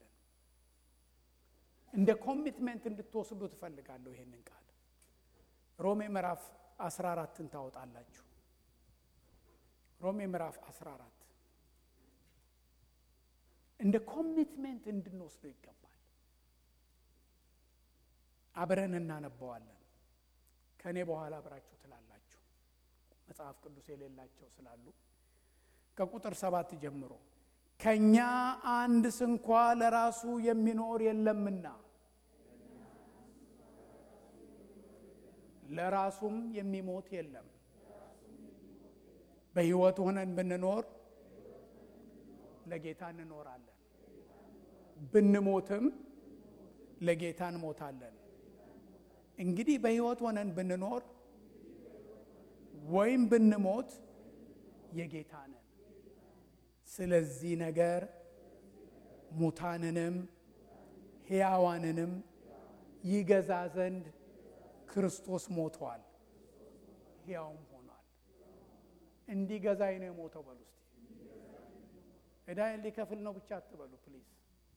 እንደ ኮሚትመንት እንድትወስዱ ትፈልጋለሁ ይህንን ቃል ሮሜ ምዕራፍ 14ን ታወጣላችሁ። ሮሜ ምዕራፍ 14 እንደ ኮሚትሜንት እንድንወስደው ይገባል። አብረን እናነበዋለን። ከእኔ በኋላ አብራችሁ ትላላችሁ። መጽሐፍ ቅዱስ የሌላቸው ስላሉ ከቁጥር ሰባት ጀምሮ ከእኛ አንድ ስንኳ ለራሱ የሚኖር የለምና ለራሱም የሚሞት የለም። በሕይወት ሆነን ብንኖር ለጌታ እንኖራለን፣ ብንሞትም ለጌታ እንሞታለን። እንግዲህ በሕይወት ሆነን ብንኖር ወይም ብንሞት የጌታ ነን። ስለዚህ ነገር ሙታንንም ሕያዋንንም ይገዛ ዘንድ ክርስቶስ ሞቷል፣ ሕያውም ሆኗል። እንዲገዛኝ ነው የሞተው በሉ እስቲ። ዕዳዬን ሊከፍል ነው ብቻ አትበሉ ፕሊዝ።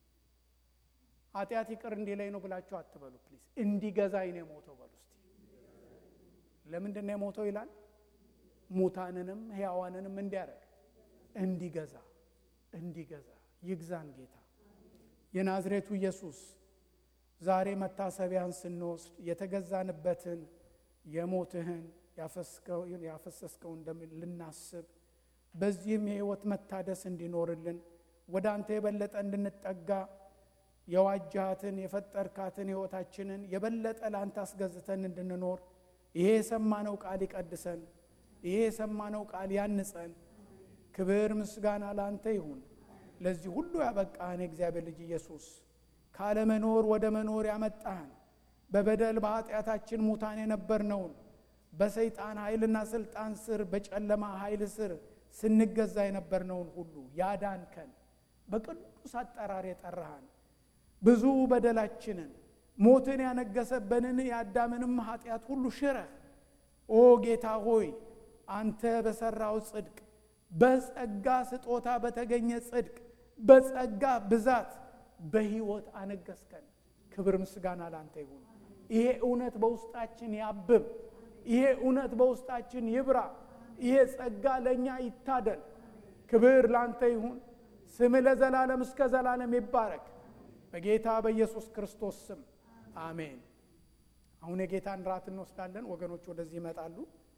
ኃጢአት ይቅር እንዲለኝ ነው ብላችሁ አትበሉ ፕሊዝ። እንዲገዛኝ ነው የሞተው በሉ እስቲ። ለምንድን ነው የሞተው ይላል? ሙታንንም ሕያዋንንም እንዲያደርግ እንዲገዛ እንዲገዛ ይግዛን ጌታ የናዝሬቱ ኢየሱስ ዛሬ መታሰቢያን ስንወስድ የተገዛንበትን የሞትህን ያፈሰስከውን ደም ልናስብ በዚህም የሕይወት መታደስ እንዲኖርልን ወደ አንተ የበለጠ እንድንጠጋ የዋጃሃትን የፈጠርካትን ሕይወታችንን የበለጠ ለአንተ አስገዝተን እንድንኖር ይሄ የሰማነው ቃል ይቀድሰን። ይሄ የሰማነው ቃል ያንጸን። ክብር ምስጋና ለአንተ ይሁን። ለዚህ ሁሉ ያበቃህን የእግዚአብሔር ልጅ ኢየሱስ ካለመኖር ወደ መኖር ያመጣህን በበደል በኃጢአታችን ሙታን የነበርነውን በሰይጣን ኃይልና ስልጣን ስር በጨለማ ኃይል ስር ስንገዛ የነበርነውን ሁሉ ያዳንከን በቅዱስ አጠራር የጠራሃን ብዙ በደላችንን ሞትን ያነገሰበንን የአዳምንም ኃጢአት ሁሉ ሽረህ ኦ ጌታ ሆይ አንተ በሠራው ጽድቅ በጸጋ ስጦታ በተገኘ ጽድቅ በጸጋ ብዛት በሕይወት አነገስከን። ክብር ምስጋና ላንተ ይሁን። ይሄ እውነት በውስጣችን ያብብ። ይሄ እውነት በውስጣችን ይብራ። ይሄ ጸጋ ለእኛ ይታደል። ክብር ላንተ ይሁን። ስምህ ለዘላለም እስከ ዘላለም ይባረክ። በጌታ በኢየሱስ ክርስቶስ ስም አሜን። አሁን የጌታን ራት እንወስዳለን። ወገኖች ወደዚህ ይመጣሉ።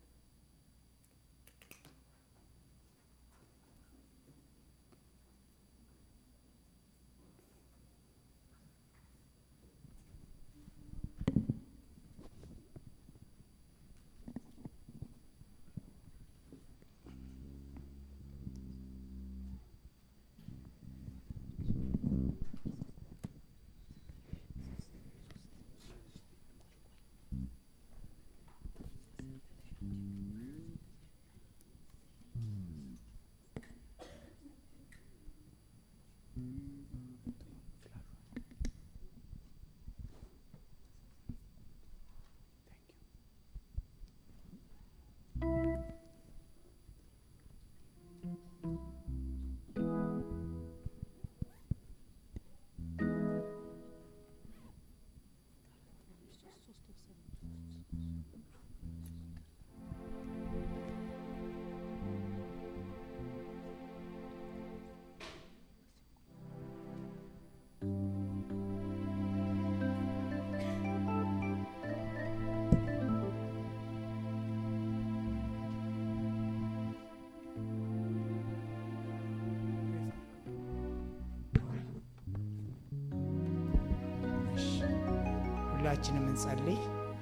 ሁላችንም እንጸልይ።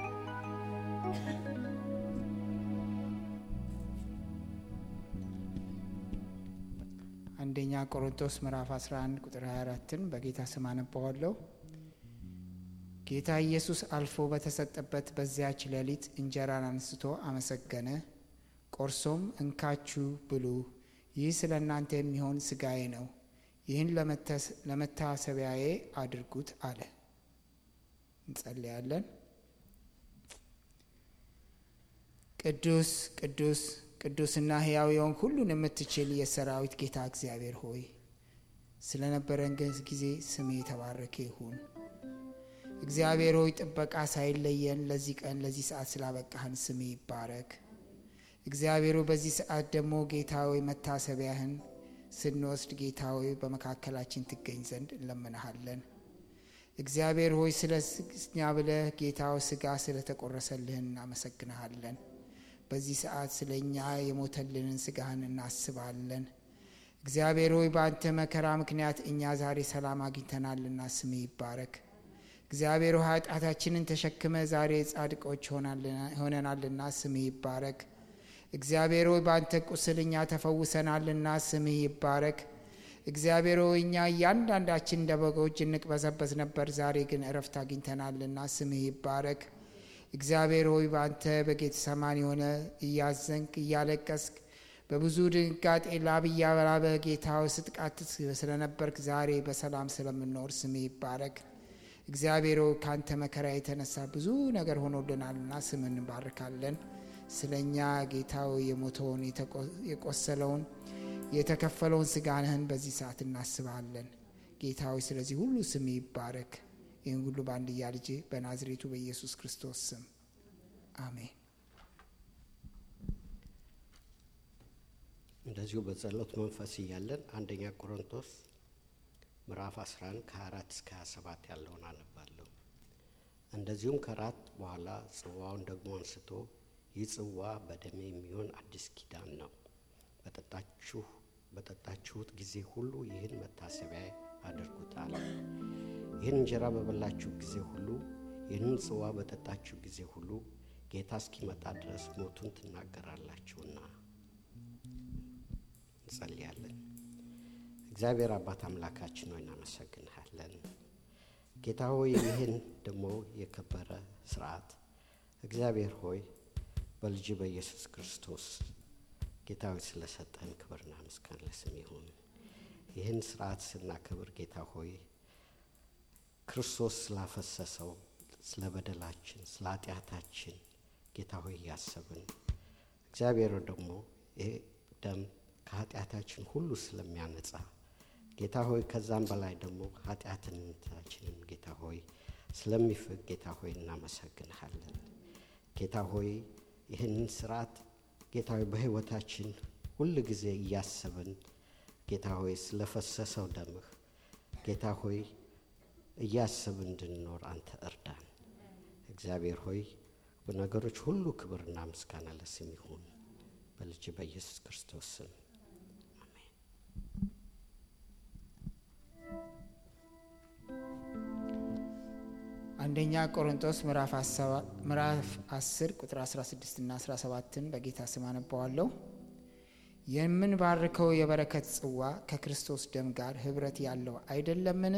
አንደኛ ቆሮንቶስ ምዕራፍ 11 ቁጥር 24ን በጌታ ስም አነባዋለሁ። ጌታ ኢየሱስ አልፎ በተሰጠበት በዚያች ሌሊት እንጀራን አንስቶ አመሰገነ፣ ቆርሶም እንካችሁ ብሉ፣ ይህ ስለ እናንተ የሚሆን ሥጋዬ ነው፣ ይህን ለመታሰቢያዬ አድርጉት አለ። እንጸልያለን። ቅዱስ ቅዱስ ቅዱስና ሕያው የሆንክ ሁሉን የምትችል የሰራዊት ጌታ እግዚአብሔር ሆይ ስለነበረን ጊዜ ስሜ የተባረከ ይሁን። እግዚአብሔር ሆይ ጥበቃ ሳይለየን ለዚህ ቀን ለዚህ ሰዓት ስላበቃህን ስሜ ይባረክ። እግዚአብሔር ሆይ በዚህ ሰዓት ደግሞ ጌታ ሆይ መታሰቢያህን ስንወስድ ጌታ ሆይ በመካከላችን ትገኝ ዘንድ እንለምንሃለን። እግዚአብሔር ሆይ ስለ እኛ ብለህ ጌታው ስጋ ስለተቆረሰልህን እናመሰግንሃለን። በዚህ ሰዓት ስለ እኛ የሞተልንን ስጋህን እናስባለን። እግዚአብሔር ሆይ በአንተ መከራ ምክንያት እኛ ዛሬ ሰላም አግኝተናልና ስሜ ይባረክ። እግዚአብሔር ሆይ ኃጢአታችንን ተሸክመ ዛሬ ጻድቆች ሆነናልና ስሜ ይባረክ። እግዚአብሔር ሆይ በአንተ ቁስል እኛ ተፈውሰናልና ስምህ ይባረክ። እግዚአብሔር ሆይ እኛ እያንዳንዳችን እንደ በጎች እንቅበዘበዝ ነበር፣ ዛሬ ግን እረፍት አግኝተናልና ስምህ ይባረክ። እግዚአብሔር ሆይ በአንተ በጌተሰማኒ የሆነ እያዘንክ እያለቀስክ በብዙ ድንጋጤ ላብ እያበላበ ጌታው ስትቃትት ስለነበርክ ዛሬ በሰላም ስለምንኖር ስምህ ይባረክ። እግዚአብሔር ሆይ ከአንተ መከራ የተነሳ ብዙ ነገር ሆኖልናልና ስም እንባርካለን። ስለ እኛ ጌታው የሞተውን የቆሰለውን የተከፈለውን ስጋንህን በዚህ ሰዓት እናስባለን። ጌታዊ ስለዚህ ሁሉ ስም ይባረክ። ይህን ሁሉ በአንድያ ልጅ በናዝሬቱ በኢየሱስ ክርስቶስ ስም አሜን። እንደዚሁ በጸሎት መንፈስ እያለን አንደኛ ቆሮንቶስ ምዕራፍ 11 ከ24 እስከ 27 ያለውን አነባለሁ። እንደዚሁም ከራት በኋላ ጽዋውን ደግሞ አንስቶ ይህ ጽዋ በደሜ የሚሆን አዲስ ኪዳን ነው፣ በጠጣችሁ በጠጣችሁት ጊዜ ሁሉ ይህን መታሰቢያ አድርጉት አለ። ይህን እንጀራ በበላችሁ ጊዜ ሁሉ ይህንን ጽዋ በጠጣችሁ ጊዜ ሁሉ ጌታ እስኪመጣ ድረስ ሞቱን ትናገራላችሁና እንጸልያለን። እግዚአብሔር አባት አምላካችን ሆይ እናመሰግንሃለን። ጌታ ሆይ ይህን ደግሞ የከበረ ስርዓት እግዚአብሔር ሆይ በልጅ በኢየሱስ ክርስቶስ ጌታ ሆይ ስለሰጠህን ክብርና ምስጋና ለስም ይሁን። ይህን ስርዓት ስናከብር ጌታ ሆይ ክርስቶስ ስላፈሰሰው ስለ በደላችን ስለ ኃጢአታችን ጌታ ሆይ እያሰብን እግዚአብሔር ደግሞ ይህ ደም ከኃጢአታችን ሁሉ ስለሚያነጻ ጌታ ሆይ ከዛም በላይ ደግሞ ኃጢአትነታችንን ጌታ ሆይ ስለሚፍቅ ጌታ ሆይ እናመሰግንሃለን። ጌታ ሆይ ይህንን ስርዓት ጌታ ሆይ በሕይወታችን ሁል ጊዜ እያሰብን ጌታ ሆይ ስለፈሰሰው ደምህ ጌታ ሆይ እያሰብን እንድንኖር አንተ እርዳን። እግዚአብሔር ሆይ በነገሮች ሁሉ ክብርና ምስጋና ለስም ይሁን በልጅ በኢየሱስ ክርስቶስ ስም አሜን። አንደኛ ቆሮንቶስ ምዕራፍ 10 ቁጥር 16 እና 17ን በጌታ ስም አነባዋለሁ። የምንባርከው የበረከት ጽዋ ከክርስቶስ ደም ጋር ኅብረት ያለው አይደለምን?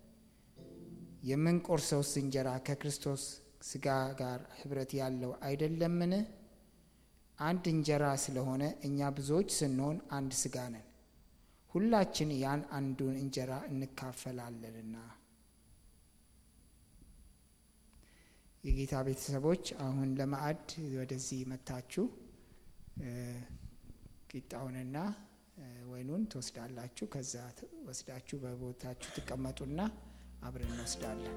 የምንቆርሰውስ እንጀራ ከክርስቶስ ሥጋ ጋር ኅብረት ያለው አይደለምን? አንድ እንጀራ ስለሆነ እኛ ብዙዎች ስንሆን አንድ ሥጋ ነን፣ ሁላችን ያን አንዱን እንጀራ እንካፈላለንና። የጌታ ቤተሰቦች አሁን ለማዕድ ወደዚህ መታችሁ ቂጣውንና ወይኑን ትወስዳላችሁ። ከዛ ወስዳችሁ በቦታችሁ ትቀመጡና አብረን እንወስዳለን።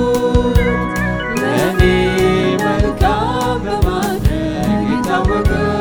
ለእኔ መልካም በማድረግ የታወቀ